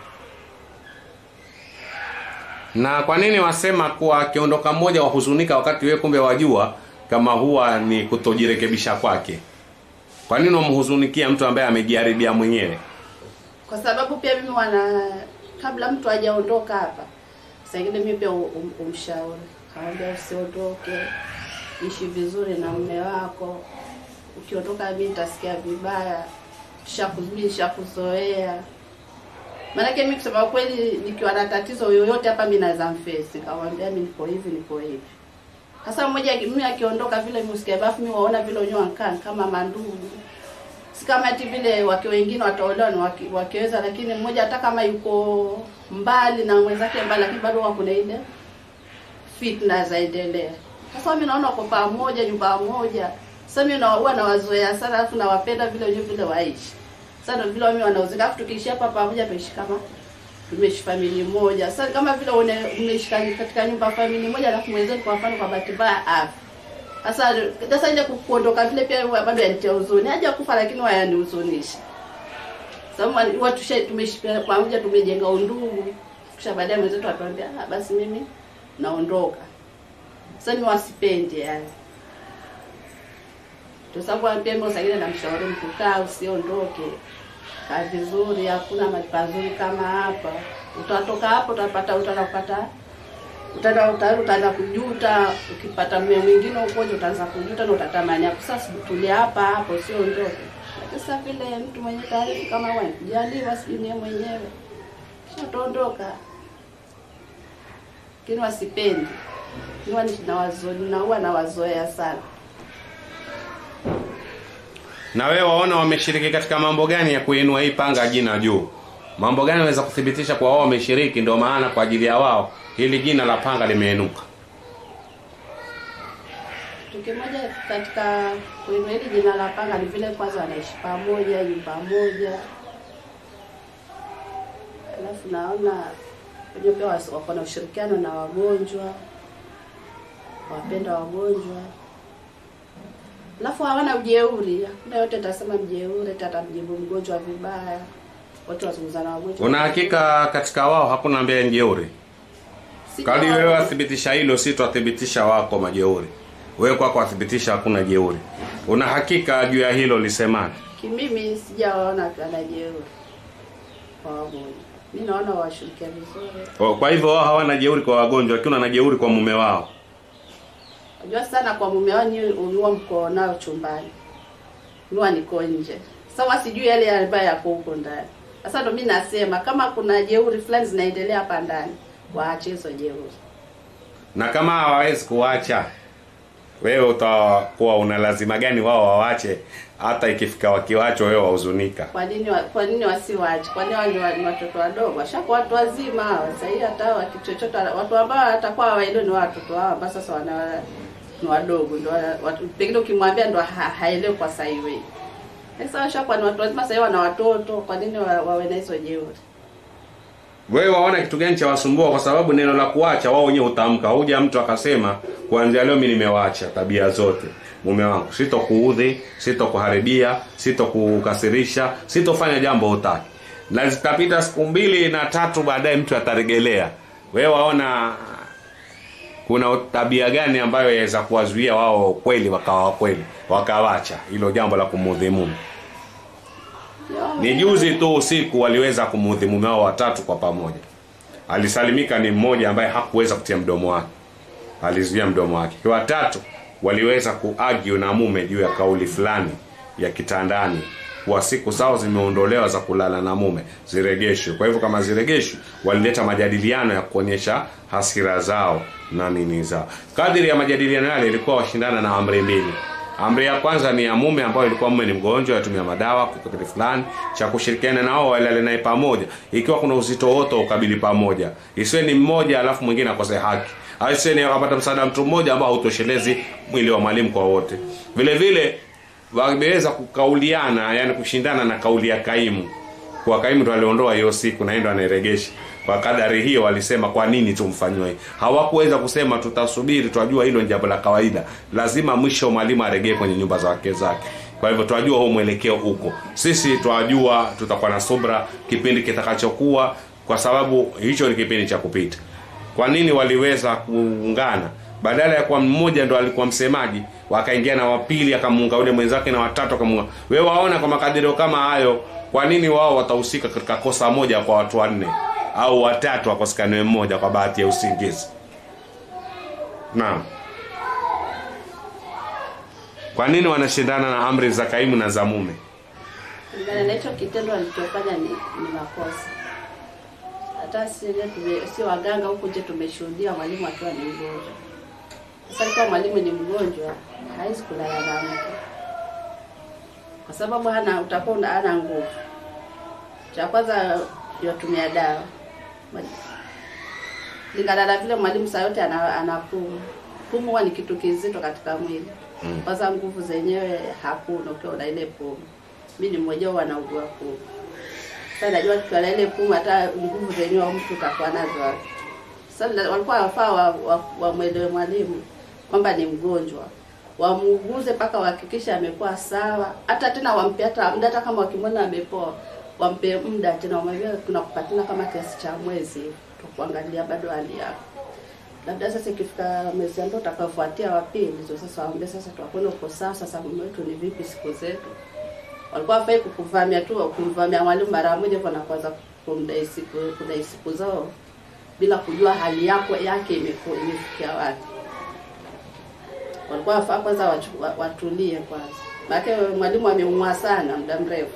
na kwa nini wasema kuwa akiondoka mmoja wahuzunika wakati wewe kumbe wajua kama huwa ni kutojirekebisha kwake kwa nini wamhuzunikia mtu ambaye amejiharibia mwenyewe kwa sababu pia mimi wana kabla mtu hajaondoka hapa saa ingine mimi pia um, umshauri kawambia usiondoke ishi vizuri na mume wako ukiondoka mimi nitasikia vibaya shakuzuia nishakuzoea maanake mimi kusema kweli nikiwa na tatizo yoyote hapa mimi naweza mfesi nikamwambia mimi niko hivi niko hivi sasa mmoja mimi akiondoka vile mimi usikia bafu mimi waona vile wenyewe wankaa kama mandugu si kama ati vile wake wengine wataolewa ni waki, wakiweza lakini mmoja hata kama yuko mbali na mwenzake mbali lakini bado wako na ile fitna zaendelea sasa mimi naona kwa pamoja nyumba moja sasa mimi na huwa nawazoea sana alafu nawapenda vile wenyewe vile waishi sasa ndio vile mimi wanaozeka alafu tukiishi hapa pamoja tuishi kama tumeishi famili moja sasa kama vile une- umeishi katika nyumba famili moja alafu mwenzenu kwa mfano kwa bahati mbaya afa sasa sasa ile ku- kuondoka vile pia huwa bado yanitia huzuni. Haja kufa lakini huwa yanihuzunisha. Sababu huwa tusha tumeishi pia pamoja tumejenga undugu. Kisha baadaye mwenzetu atuambia ah, basi mimi naondoka. Sasa ni wasipende yani. Kwa sababu pia mimi usagile namshauri mtu kaa usiondoke. Kaa vizuri, hakuna mahali pazuri kama hapa. Utatoka hapo utapata utakapata utaenda utaenda utaanza kujuta ukipata mume mwingine ukoje utaanza kujuta na utatamani hapo sasa tulia hapa hapo sio ndoto lakini sasa vile mtu mwenye taarifa kama wewe jaliwa sijui ni yeye mwenyewe kisha utaondoka lakini wasipendi huwa nawazo naua nawazoea sana na wewe waona wameshiriki katika mambo gani ya kuinua hii panga jina juu mambo gani waweza kuthibitisha kwa wao wameshiriki ndio maana kwa ajili ya wao hili jina la panga limeinuka kitu kimoja katika kuinua hili jina la panga ni vile kwanza wanaishi pamoja nyumba moja alafu naona wenyewe pia wasi- wako na ushirikiano na wagonjwa wapenda wagonjwa alafu hawana ujeuri hakuna yote atasema mjeuri ati atamjibu mgonjwa vibaya wote wazungumza na wagonjwa una hakika katika wao hakuna ambaye ni jeuri Sijua- kadi wewe wathibitisha hilo si twathibitisha wako majeuri wewe kwako wathibitisha hakuna jeuri una hakika juu ya hilo lisemani kimimi sijawaona akiwa na jeuri kwa wagonjwa mi naona washirikia vizuri O, kwa hivyo wao hawana jeuri kwa wagonjwa lakini wana jeuri kwa mume wao Unajua sana kwa mume wao ni uliwa mko nao chumbani. Niwa niko nje. Sawa sijui yale ambayo yako huko ndani. Sasa ndo mimi nasema kama kuna jeuri fulani zinaendelea hapa ndani, waache hizo jeuri. na kama hawawezi kuacha wewe utakuwa una lazima gani wao wawache hata ikifika wakiwacho wewe wahuzunika Kwa nini wa, kwa nini wasiwache? Kwa nini wao ni wa- ni watoto wadogo? Washakuwa watu wazima hawa. Sasa hii hata hawa kichochote watu ambao watakuwa hawaelewi ni watoto hao ambao sasa wana ni wadogo ndio wana- watu pengine ukimwambia ndo ha, haelewi kwa sasa hivi. Sasa washakuwa ni watu wazima sasa hivi wana watoto, kwa nini wa, wawe na hizo jeuri? wewe waona kitu gani cha wasumbua kwa sababu neno la kuacha wao wenyewe utamka huja mtu akasema kuanzia leo mimi nimewacha tabia zote mume wangu sitokuudhi sitokuharibia sitokukasirisha sitofanya jambo hutaki na zitapita siku mbili na tatu baadaye mtu ataregelea wewe waona kuna tabia gani ambayo yaweza kuwazuia wao kweli wakawa kweli wakawacha hilo jambo la kumuudhi mume ni juzi tu usiku waliweza kumuudhi mume wao watatu kwa pamoja. Alisalimika ni mmoja ambaye hakuweza kutia mdomo wake, alizuia mdomo wake. Watatu waliweza kuargue na mume juu ya kauli fulani ya kitandani kuwa siku zao zimeondolewa za kulala na mume ziregeshwe. Kwa hivyo kama ziregeshwe, walileta majadiliano ya kuonyesha hasira zao na nini zao. Kadiri ya majadiliano yale ilikuwa washindana na amri mbili. Amri ya kwanza ni ya mume ambayo ilikuwa mume ni mgonjwa, atumia madawa kwa kitu fulani cha kushirikiana nao walale naye pamoja, ikiwa kuna uzito wote ukabili pamoja, isiwe ni mmoja alafu mwingine akose haki, au isiwe ni akapata msaada mtu mmoja ambao hautoshelezi mwili wa mwalimu kwa wote. Vile vile wameweza kukauliana, yani kushindana na kauli ya kaimu kwa kaimu ndo aliondoa hiyo siku na yeye ndo anairegesha kwa kadari hiyo walisema kwa nini tumfanyiwe hawakuweza kusema tutasubiri twajua hilo ni jambo la kawaida lazima mwisho mwalimu aregee kwenye nyumba za wake zake kwa hivyo twajua huo mwelekeo huko sisi twajua tutakuwa na subra kipindi kitakachokuwa kwa sababu hicho ni kipindi cha kupita kwa nini waliweza kuungana badala ya kwa mmoja ndo alikuwa msemaji wakaingia na wapili akamuunga yule mwenzake na watatu akamuunga wewe waona kwa makadirio kama hayo kwa nini wao watahusika katika kosa moja kwa watu wanne au watatu wakosekaniwe mmoja kwa bahati ya usingizi naam kwa nini wanashindana na amri za kaimu na za mume Kulingana na hicho kitendo alichofanya ni, ni makosa. Hata sisi tume, si waganga huku nje tumeshuhudia mwalimu akiwa ni mgonjwa. Sasa ikiwa mwalimu ni mgonjwa, hawezi kulala na mke kwa sababu hana utakuwa una- hana nguvu. Cha kwanza yatumia dawa lingana na vile mwalimu saa yote ana, ana pumu. Pumu huwa ni kitu kizito katika mwili Mm. kwanza nguvu zenyewe hakuna ukiwa na ile pumu. Mimi ni mmoja wao anaugua pumu. Sasa najua tukiwa na ile pumu hata nguvu zenyewe mtu utakuwa nazo wapi? Sasa walikuwa wafaa wa, wa, wamwelewe mwalimu kwamba ni mgonjwa wamuuguze mpaka wahakikishe amekuwa sawa, hata tena wampe hata muda, hata kama wakimwona amepoa, wampe muda tena, wamwambia tunakupatia kama kiasi cha mwezi tukuangalia bado hali yako labda sasa ikifika mwezi ambao utakaofuatia wa pili, ndio sasa waambie sasa, tuwakwenda uko sawa, sasa mume wetu ni vipi siku zetu. Walikuwa wafai kukuvamia tu, kumvamia mwalimu mara moja hivyo na kuanza kumdai siku kudai siku zao bila kujua hali yako yake imeku- imefikia wapi. Walikuwa wafaa kwanza wachu- wa- watulie kwanza, maana mwalimu ameumwa sana muda mrefu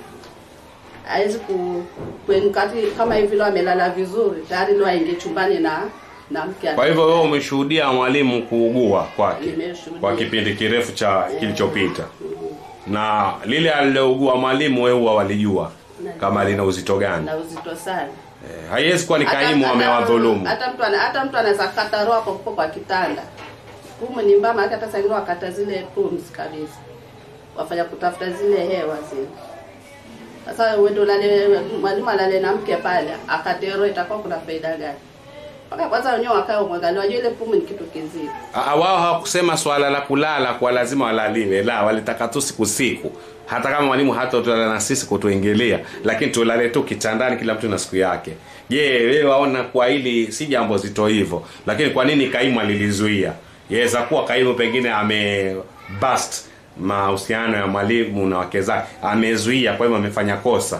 hawezi ku kuenkati kama hivi leo amelala vizuri tayari leo aingie chumbani na na mke kwa hivyo wewe umeshuhudia mwalimu kuugua kwake Nimeshuhudia. kwa kipindi kirefu cha kilichopita na lile alilougua mwalimu wewe huwa walijua kama lina uzito gani na uzito sana. Eh, haiwezi kuwa ni Hata- kaimu hata- amewadhulumu Hata mtu ana, hata mtu anaweza kata roho hapo hapo kwa kitanda. Pumu ni mbama, hata sasa ingine wakata zile pumzi kabisa, wafanya kutafuta zile hewa zile. Sasa wewe ndio lale mwalimu alale na mke pale, akate roho, itakuwa kuna faida gani? Mpaka kwanza wenyewe wakae umwangalie, wajua ile pumu ni kitu kizito. Ah, wao hawakusema swala la kulala kwa lazima walaliwe la walitaka tu siku siku hata kama mwalimu hata tulala na sisi kutuingilia lakini tulale tu kitandani kila mtu na siku yake je wewe waona kwa hili si jambo zito hivyo lakini kwa nini kaimu alilizuia yaweza kuwa kaimu pengine ame bust mahusiano ya mwalimu na wake zake amezuia kwa hivyo amefanya kosa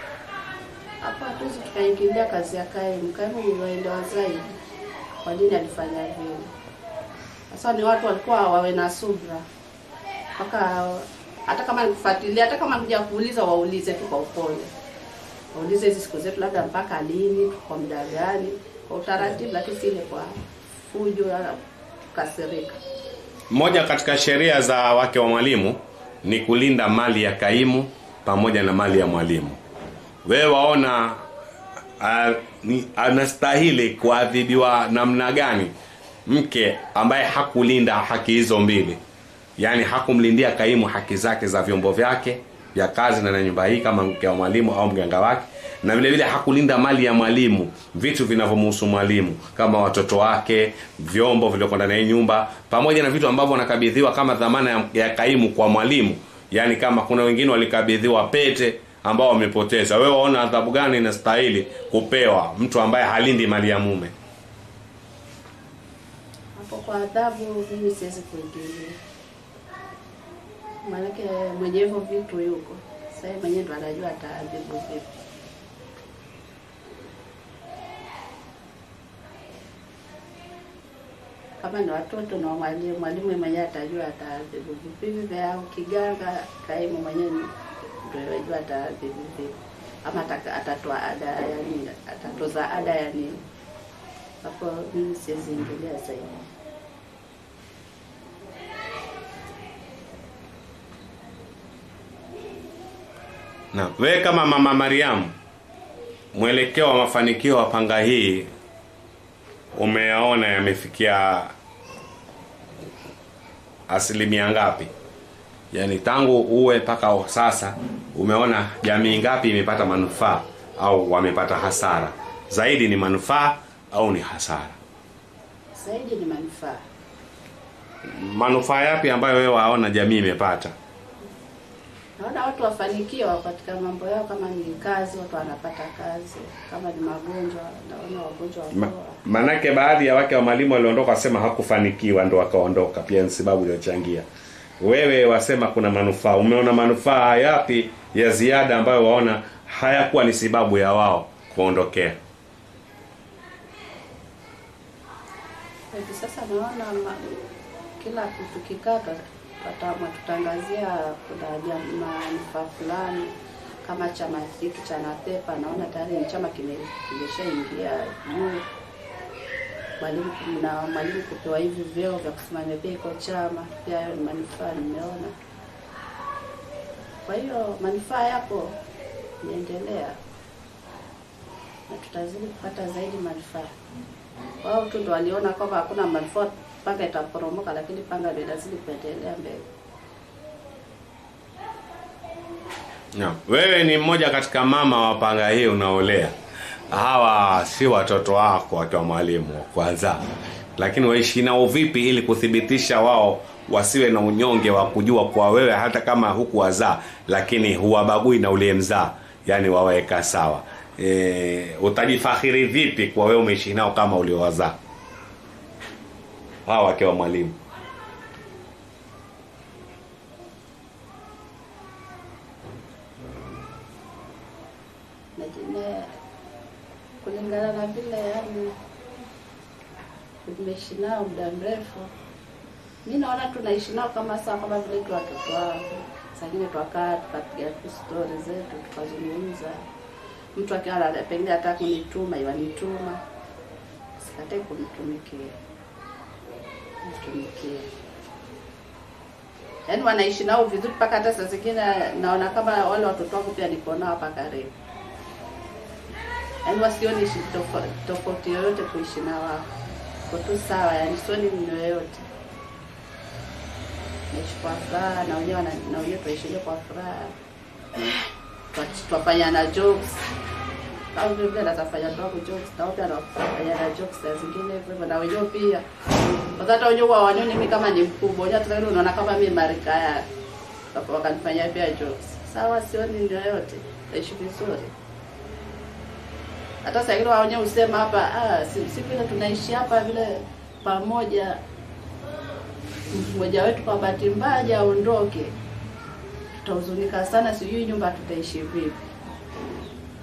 Hapo hatuwezi tukaingilia kazi ya kaimu. Kaimu ni waelewa zaidi kwa nini alifanya vile. Sasa ni watu walikuwa wawe na subra mpaka hata kama nikufuatilia, hata kama kuja kuuliza, waulize tu kwa upole, waulize hizi siku zetu labda mpaka lini, kwa muda gani, kwa utaratibu, lakini si ile kwa fujo wala kukasirika. Moja katika sheria za wake wa mwalimu ni kulinda mali ya kaimu pamoja na mali ya mwalimu. Wewe waona uh, ni, anastahili kuadhibiwa namna gani mke ambaye hakulinda haki hizo mbili, yaani hakumlindia kaimu haki zake za vyombo vyake vya kazi na na nyumba hii kama mke wa mwalimu au mganga wake, na vile vile hakulinda mali ya mwalimu, vitu vinavyomhusu mwalimu kama watoto wake, vyombo vilivyoko ndani ya hii nyumba, pamoja na vitu ambavyo wanakabidhiwa kama dhamana ya, ya kaimu kwa mwalimu. Yaani kama kuna wengine walikabidhiwa pete ambao wamepoteza, wewe waona adhabu gani inastahili kupewa mtu ambaye halindi mali ya mume? Hapo kwa adhabu mimi siwezi kuingilia, maanake mwenye hivyo vitu yuko sasa, yeye mwenyewe ndo anajua ataadhibu vipi. Kama ni watoto na mwalimu, mwalimu mwenyewe atajua ataadhibu vipi. Vipi au kiganga, kaimu mwenyewe ndio anajua ataadhibu vipi, ama ataka- atatoa ada ya nini, atatoza ada ya nini. Hapo mimi siwezi ingilia zaidi. Na wewe kama mama Mariamu, mwelekeo wa mafanikio wa panga hii umeyaona yamefikia asilimia ngapi? Yaani tangu uwe mpaka sasa umeona jamii ngapi imepata manufaa au wamepata hasara? Zaidi ni manufaa au ni hasara? Zaidi ni manufaa. Manufaa yapi ambayo wewe waona jamii imepata? Naona watu wafanikiwa katika mambo yao, kama ni kazi, watu wanapata kazi, kama ni magonjwa, naona wagonjwa Ma, wapoa. manake baadhi ya wake wa mwalimu waliondoka wasema hakufanikiwa ndo wakaondoka, pia ni sababu iliyochangia. Wewe wasema kuna manufaa, umeona manufaa yapi ya ziada ambayo waona hayakuwa ni sababu ya wao kuondokea? Hivi sasa naona ma, kila kitu kikata tutangazia kuna jam- manufaa fulani kama chama hiki cha Napepa, naona tayari ni chama kime- kimeshaingia juu. Mwalimu na mwalimu kupewa hivi vyeo vya kusimamia pia iko chama, pia hayo ni manufaa nimeona. Kwa hiyo manufaa yapo, inaendelea na tutazidi kupata zaidi manufaa wao tu ndo waliona kwamba hakuna manufaa, panga itaporomoka, lakini panga ndio inazidi kuendelea mbele. No. Wewe ni mmoja katika mama wa panga hii unaolea. Hawa si watoto wako wakiwa mwalimu wa kwanza, lakini waishi nao vipi ili kuthibitisha wao wasiwe na unyonge wa kujua kwa wewe hata kama hukuwazaa, lakini huwabagui na uliyemzaa, yani waweka sawa. E, utajifakhiri vipi kwa wewe umeishi nao kama uliowazaa hawa wakiwa mwalimu? Na jine kulingana na vile yani tumeishi nao muda mrefu, mi naona tunaishi nao kama sawa, kama vile tu watoto wangu. Saa ingine twakaa tukapiga tu stori zetu tukazungumza. Mtu akiwa ana- pengine hata kunituma iwanituma, sikatai kumtumikia, mtumikia yaani wanaishi nao vizuri mpaka hata saa zingine naona kama wale watoto wangu pia niko nao hapa karibu, yaani wasioni ishi tofauti tofauti yoyote kuishi na wao, ko tu sawa, yaani sioni mno yoyote. Naishi kwa furaha na wenyewe wana- na wenyewe tunaishije kwa furaha, Twa- twafanyana jokes au vile vile natafanya ndogo jokes na wao pia wanafanya na jokes saa zingine hivyo hivyo, na wenyewe pia kwa hata wenyewe wawanioni mimi kama ni mkubwa, wenyewe hata wengine unaona kama mimi marika yake, Waka- wakanifanyia pia jokes. Sawa, sioni ndio yote, naishi vizuri. Hata saa ingine wao wenyewe husema hapa, ah, si, si vile tunaishi hapa vile pamoja, mmoja wetu kwa bahati mbaya aje aondoke, tutahuzunika sana, sijui nyumba tutaishi vipi.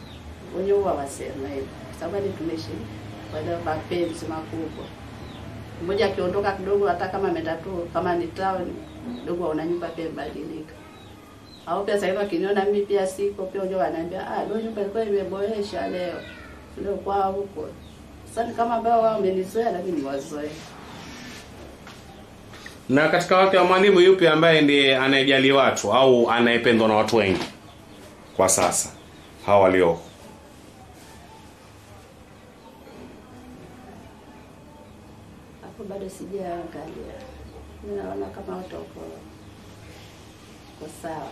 Wenyewe huwa wasema hivyo, kwa sababu ni tunaishi kwa leo mapenzi makubwa. Mmoja akiondoka kidogo, hata kama ameenda tu kama ni town kidogo, una nyumba pia imebadilika. Au pia sasa wakiniona mimi pia siko pia, unajua wananiambia ah, leo nyumba ilikuwa imeboresha leo leo kwao huko. Sasa ni kama ambao wao wamenizoea, lakini niwazoee. Na katika wake wa mwalimu, yupi ambaye ndiye anayejali watu au anayependwa na watu wengi kwa sasa, hawa walioko? Hapo bado sijaangalia. Mimi naona kama watu wako wako sawa.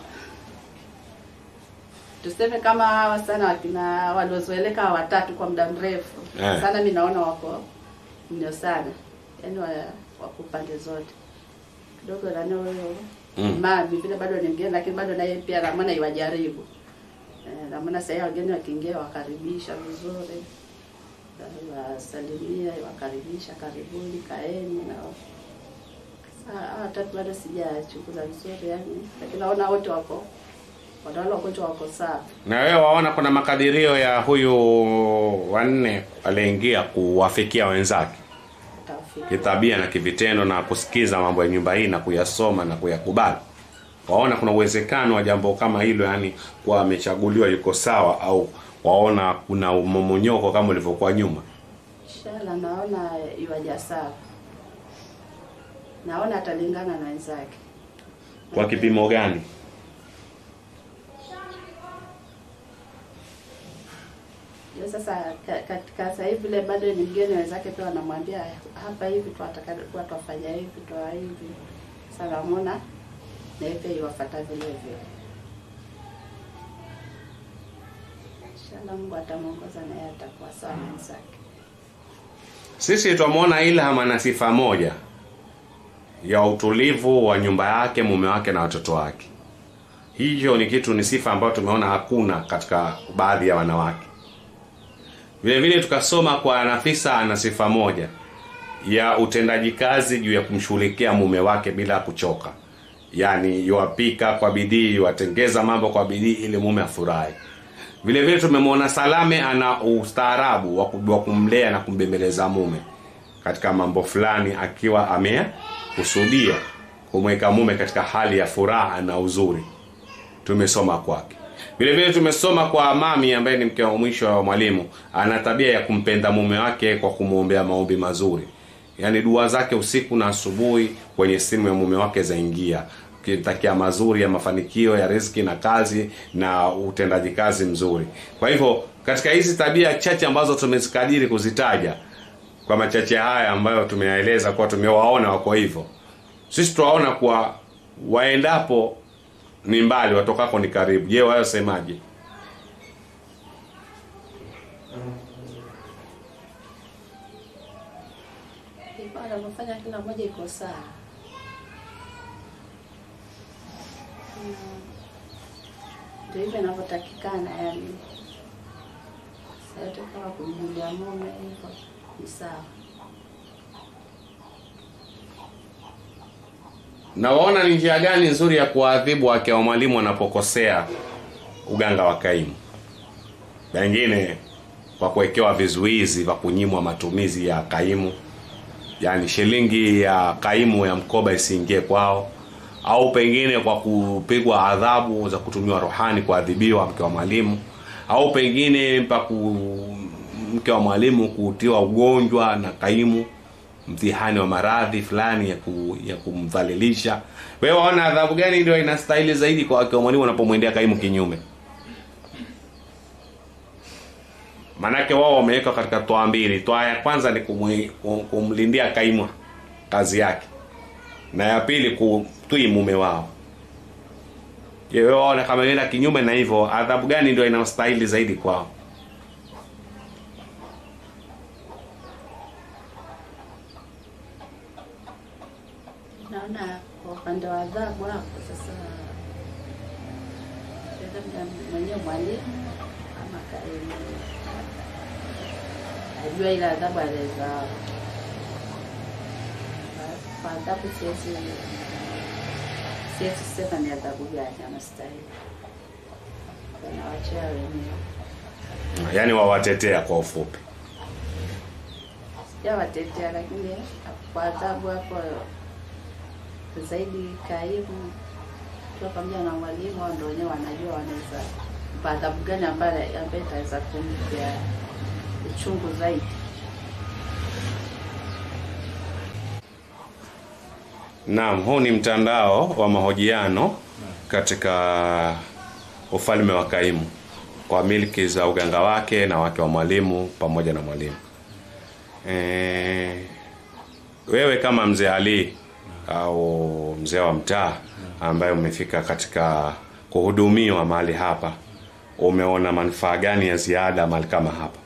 Tuseme kama hawa sana wakina waliozoeleka hawa watatu kwa muda mrefu Eh. sana, mi naona wako ndio sana, yaani wa, wako pande zote kidogo nani huyo Mm. mami vile bado ni mgeni, lakini bado naye pia namona iwajaribu eh, namona sahii wageni wakiingia wakaribisha vizuri wasalimia wakaribisha, karibuni, kaeni na Sasa, hawa watatu bado sijachunguza vizuri yani, lakini naona wote wako wadawala wagonjwa wako sawa. Na wewe waona kuna makadirio ya huyu wanne aliyeingia kuwafikia wenzake Utafika. kitabia na kivitendo na kusikiza mambo ya nyumba hii na kuyasoma na kuyakubali. Waona kuna uwezekano wa jambo kama hilo, yani kuwa amechaguliwa yuko sawa, au waona kuna umomonyoko kama ulivyokuwa nyuma? Inshallah naona iwaja sawa, naona atalingana na wenzake. Kwa kipimo gani? Ndio sasa ka- katika sasa hivi vile bado ni mgeni, wenzake pia wanamwambia hapa hivi twataka kuwa twafanya hivi twa hivi. Sasa namwona na yeye pia iwafata vile vile. Inshallah Mungu atamwongoza na yeye atakuwa sawa na wenzake. Sisi twamwona Ilham ana sifa moja ya utulivu wa nyumba yake, mume wake na watoto wake. Hiyo ni kitu, ni sifa ambayo tumeona hakuna katika baadhi ya wanawake. Vile vile tukasoma kwa Nafisa ana sifa moja ya utendaji kazi juu ya kumshughulikia mume wake bila kuchoka, yaani yuwapika kwa bidii, yuwatengeza mambo kwa bidii ili mume afurahi. Vile vile tumemwona Salame ana ustaarabu wa ku- wa kumlea na kumbembeleza mume katika mambo fulani, akiwa amekusudia kumweka mume katika hali ya furaha na uzuri. Tumesoma kwake. Vile vile tumesoma kwa mami ambaye ni mke wa mwisho wa mwalimu, ana tabia ya kumpenda mume wake kwa kumwombea maombi mazuri, yaani dua zake usiku na asubuhi kwenye simu ya mume wake zaingia ukimtakia mazuri ya mafanikio ya riziki na kazi na utendaji kazi mzuri. Kwa hivyo katika hizi tabia chache ambazo tumezikadiri kuzitaja, kwa machache haya ambayo tumeyaeleza kuwa tumewaona wako hivyo, sisi tuwaona kuwa waendapo ni mbali, watokako ni karibu. Je, wao semaje? Ilikuwa anavyofanya kila mmoja iko sawa. Mm. Ndio hivyo inavyotakikana yani. Sasa yote kama kumjulia mume hivyo ni sawa. Na waona ni njia gani nzuri ya kuwaadhibu wake wa mwalimu wanapokosea uganga wa kaimu? Pengine kwa kuwekewa vizuizi vya kunyimwa matumizi ya kaimu, yaani shilingi ya kaimu ya mkoba isiingie kwao, au pengine kwa kupigwa adhabu za kutumiwa rohani kuadhibiwa mke wa mwalimu, au pengine mpaku mke wa mwalimu kutiwa ugonjwa na kaimu mtihani wa maradhi fulani ya, ku, ya kumdhalilisha. Wewe waona adhabu gani ndio inastahili zaidi kwa wake wa mwalimu wanapomwendea kaimu kinyume? Maanake wao wamewekwa katika toa mbili. Toa ya kwanza ni kumwi- kum- kumlindia kaimu kazi yake, na ya pili kutii mume wao. Je, wewe waona kama inaenda kinyume na hivyo, adhabu gani ndio inastahili zaidi kwao? Naona kwa upande wa adhabu hapo sasa, labda mwenyewe mwalimu ama kaimu ajua ile adhabu anaweza kwa adhabu, siwezi siwezi sema ni adhabu gani anastahili, wanawachia wenyewe. Yaani wawatetea kwa ufupi. sijawatetea, lakini kwa adhabu hapo zaidi kaimu kiwa pamoja na mwalimu, wao ndio wenyewe wanajua wanaweza mpa adhabu gani ambaye ambaye itaweza kumpea uchungu zaidi. Naam, huu ni mtandao wa mahojiano katika ufalme wa Kaimu kwa milki za uganga wake na wake wa mwalimu pamoja na mwalimu. E, wewe kama mzee Ali au mzee wa mtaa ambaye umefika katika kuhudumiwa mahali hapa, umeona manufaa gani ya ziada mahali kama hapa?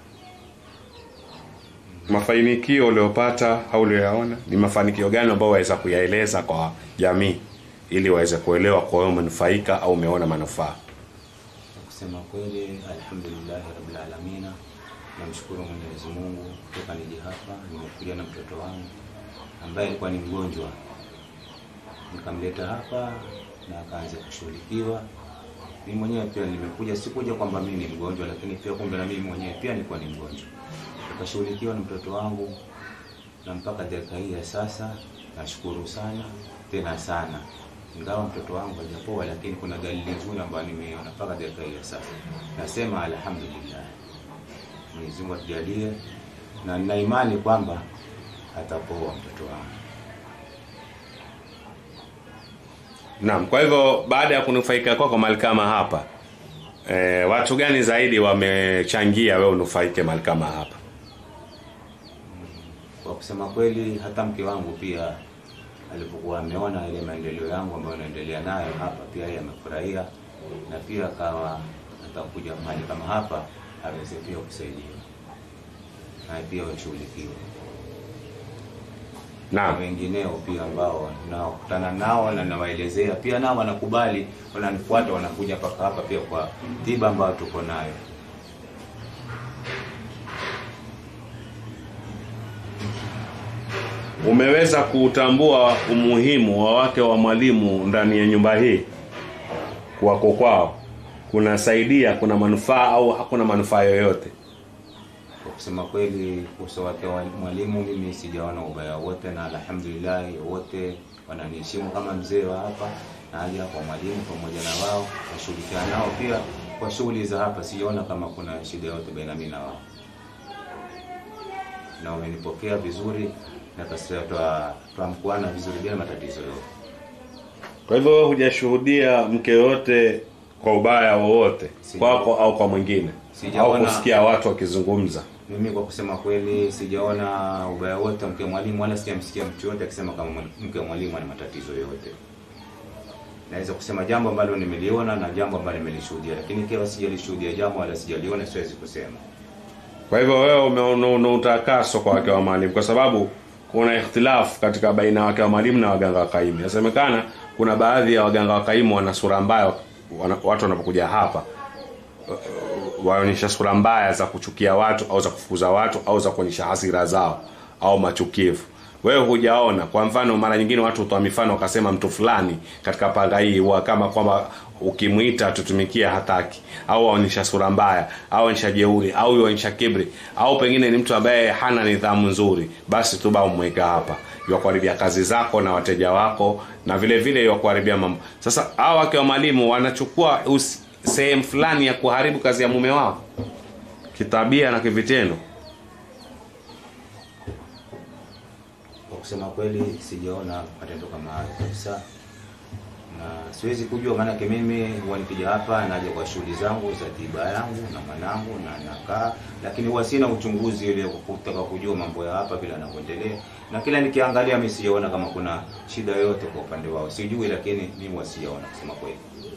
Mafanikio uliopata au ulioyaona ni mafanikio gani ambayo waweza kuyaeleza kwa jamii ili waweze kuelewa kwa wewe umenufaika au umeona manufaa? Kusema kweli, alhamdulillahi rabbil alamina, namshukuru Mwenyezi Mungu kutoka niji hapa, nimekuja na mtoto wangu ambaye alikuwa ni mgonjwa, nikamleta hapa na akaanza kushughulikiwa. Mimi mwenyewe pia nimekuja, sikuja kwamba mimi ni mgonjwa, lakini pia kumbe na mimi mwenyewe pia nilikuwa ni mgonjwa, nikashughulikiwa na mtoto wangu, na mpaka dakika hii ya sasa nashukuru sana tena sana ingawa mtoto wangu hajapoa, lakini kuna dalili nzuri ambayo nimeiona mpaka dakika hii ya sasa. Nasema alhamdulillah, Mwenyezi Mungu atujalie, na nina imani kwamba atapoa mtoto wangu. Naam, kwa hivyo baada ya kunufaika kwako mahali kama hapa e, watu gani zaidi wamechangia wewe unufaike mahali kama hapa? Kwa kusema kweli, hata mke wangu pia alipokuwa ameona ile maendeleo yangu ambayo naendelea nayo hapa, pia yeye amefurahia na pia akawa atakuja mahali kama hapa aweze pia kusaidiwa na pia washughulikiwe na Naam. wengineo pia ambao nakutana nao na nawaelezea pia, nao wanakubali, wananifuata, wanakuja mpaka hapa pia kwa tiba ambayo tuko nayo. Umeweza kutambua umuhimu wa wake wa mwalimu ndani ya nyumba hii kuwako kwao kunasaidia, kuna manufaa au hakuna manufaa yoyote? Kwa kusema kweli, uso wake wa mwalimu mimi sijaona ubaya wote, na alhamdulillah wote wananiheshimu kama mzee wa hapa, na haja kwa mwalimu pamoja na wao nashughulikiana nao pia kwa shughuli za hapa, sijaona kama kuna shida yote baina mimi na wao, na wamenipokea vizuri na kasema twa twamkuana vizuri bila matatizo yote. Kwa hivyo wewe hujashuhudia mke yote kwa ubaya wowote Sija- kwako au kwa mwingine au Sijaona- kusikia watu wakizungumza? Mimi kwa kusema kweli sijaona ubaya wote mke mwalimu, wala sijamsikia mtu yote akisema kama mwali- mke mwalimu ana matatizo yote. Naweza kusema jambo ambalo nimeliona na jambo ambalo nimelishuhudia, lakini ikiwa sijalishuhudia jambo wala sijaliona, siwezi kusema. Kwa hivyo wewe umeona una utakaso kwa wake wa mwalimu, kwa sababu kuna ikhtilafu katika baina ya wake wa mwalimu na waganga wa kaimu. Inasemekana kuna baadhi ya waganga wa kaimu wana sura mbaya, wana, watu wanapokuja hapa uh, waonyesha sura mbaya za kuchukia watu au za kufukuza watu au za kuonyesha hasira zao au machukivu. Wewe hujaona. Kwa mfano, mara nyingine watu hutoa mifano wakasema mtu fulani katika panga hii huwa kama kwamba ukimwita tutumikia hataki, au aonyesha sura mbaya, au aonyesha jeuri, au aonyesha kibri, au pengine ni mtu ambaye hana nidhamu nzuri, basi tu ba umweka hapa, yakuharibia kazi zako na wateja wako, na vile vile yakuharibia mambo. Sasa hao wake wa mwalimu wanachukua usi- sehemu fulani ya kuharibu kazi ya mume wao kitabia na kivitendo. Kwa kusema kweli sijaona matendo kama hayo kabisa, na siwezi kujua, maanake mimi huwa nikija hapa naja kwa shughuli zangu za tiba yangu na mwanangu na nakaa, lakini huwa sina uchunguzi ile wa kutaka kujua mambo ya hapa vile yanavyoendelea, na kila nikiangalia mimi sijaona kama kuna shida yoyote kwa upande wao, sijui, lakini mimi huwa sijaona kusema kweli.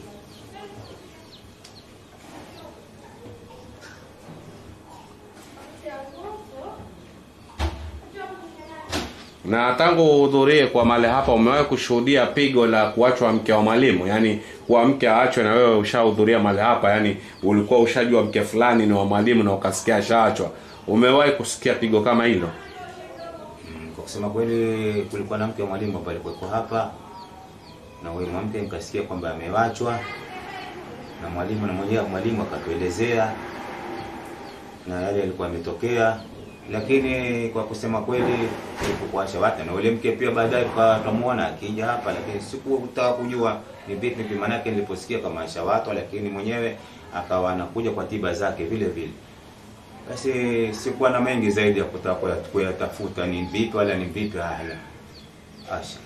Na tangu uhudhurie kwa mali hapa, umewahi kushuhudia pigo la kuachwa mke wa mwalimu? Yaani kuwa mke aachwe na wewe ushahudhuria mali hapa, yaani ulikuwa ushajua mke fulani ni wa mwalimu na ukasikia ashaachwa. Umewahi kusikia pigo kama hilo? Mm, Kwa kusema kweli kulikuwa na mke wa mwalimu ambaye alikuwa hapa na huyo mwanamke nikasikia kwamba amewachwa na mwalimu, na mwenyewe mwalimu akatuelezea na yale yalikuwa yametokea, lakini kwa kusema kweli kukuasha watu na ule mke pia baadaye tukamuona akija hapa, lakini sikutaka kujua ni vipi vipi, maanake niliposikia kama asha watu, lakini mwenyewe akawa anakuja kwa tiba zake vile vile. Basi sikuwa na mengi zaidi ya kutaka kuya- kuyatafuta ni vipi wala ni vipi. Haya, asha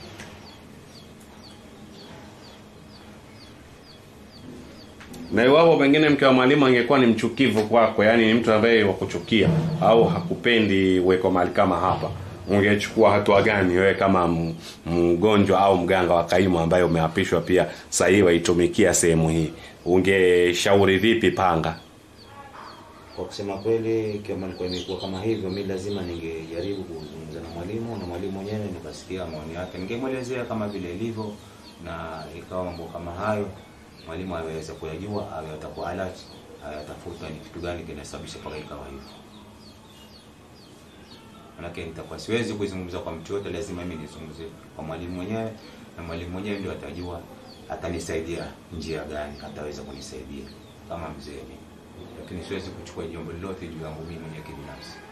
Na iwapo pengine mke wa mwalimu angekuwa ni mchukivu kwako, yaani ni mtu ambaye wa kuchukia au hakupendi uweko mahali kama hapa, ungechukua hatua gani wewe kama m- mgonjwa au mganga wa kaimu ambaye umeapishwa pia sasa hivi waitumikia sehemu hii, ungeshauri vipi Panga? Kwa kusema kweli, kama ilikuwa imekuwa kama hivyo, mi lazima ningejaribu kuzungumza na mwalimu na mwalimu mwenyewe nikasikia maoni yake, ningemwelezea kama vile ilivyo, na ikawa mambo kama hayo mwalimu aweze kuyajua, awe atakuwa alert, ayatafuta ni kitu gani kinasababisha mpaka ikawa hivyo. Manake nitakuwa siwezi kuzungumza kwa mtu yote, lazima mimi nizungumze kwa mwalimu mwenyewe, na mwalimu mwenyewe ndio atajua atanisaidia njia gani, ataweza kunisaidia kama mzee mimi, lakini siwezi kuchukua jambo lolote juu yangu mimi mwenyewe kibinafsi.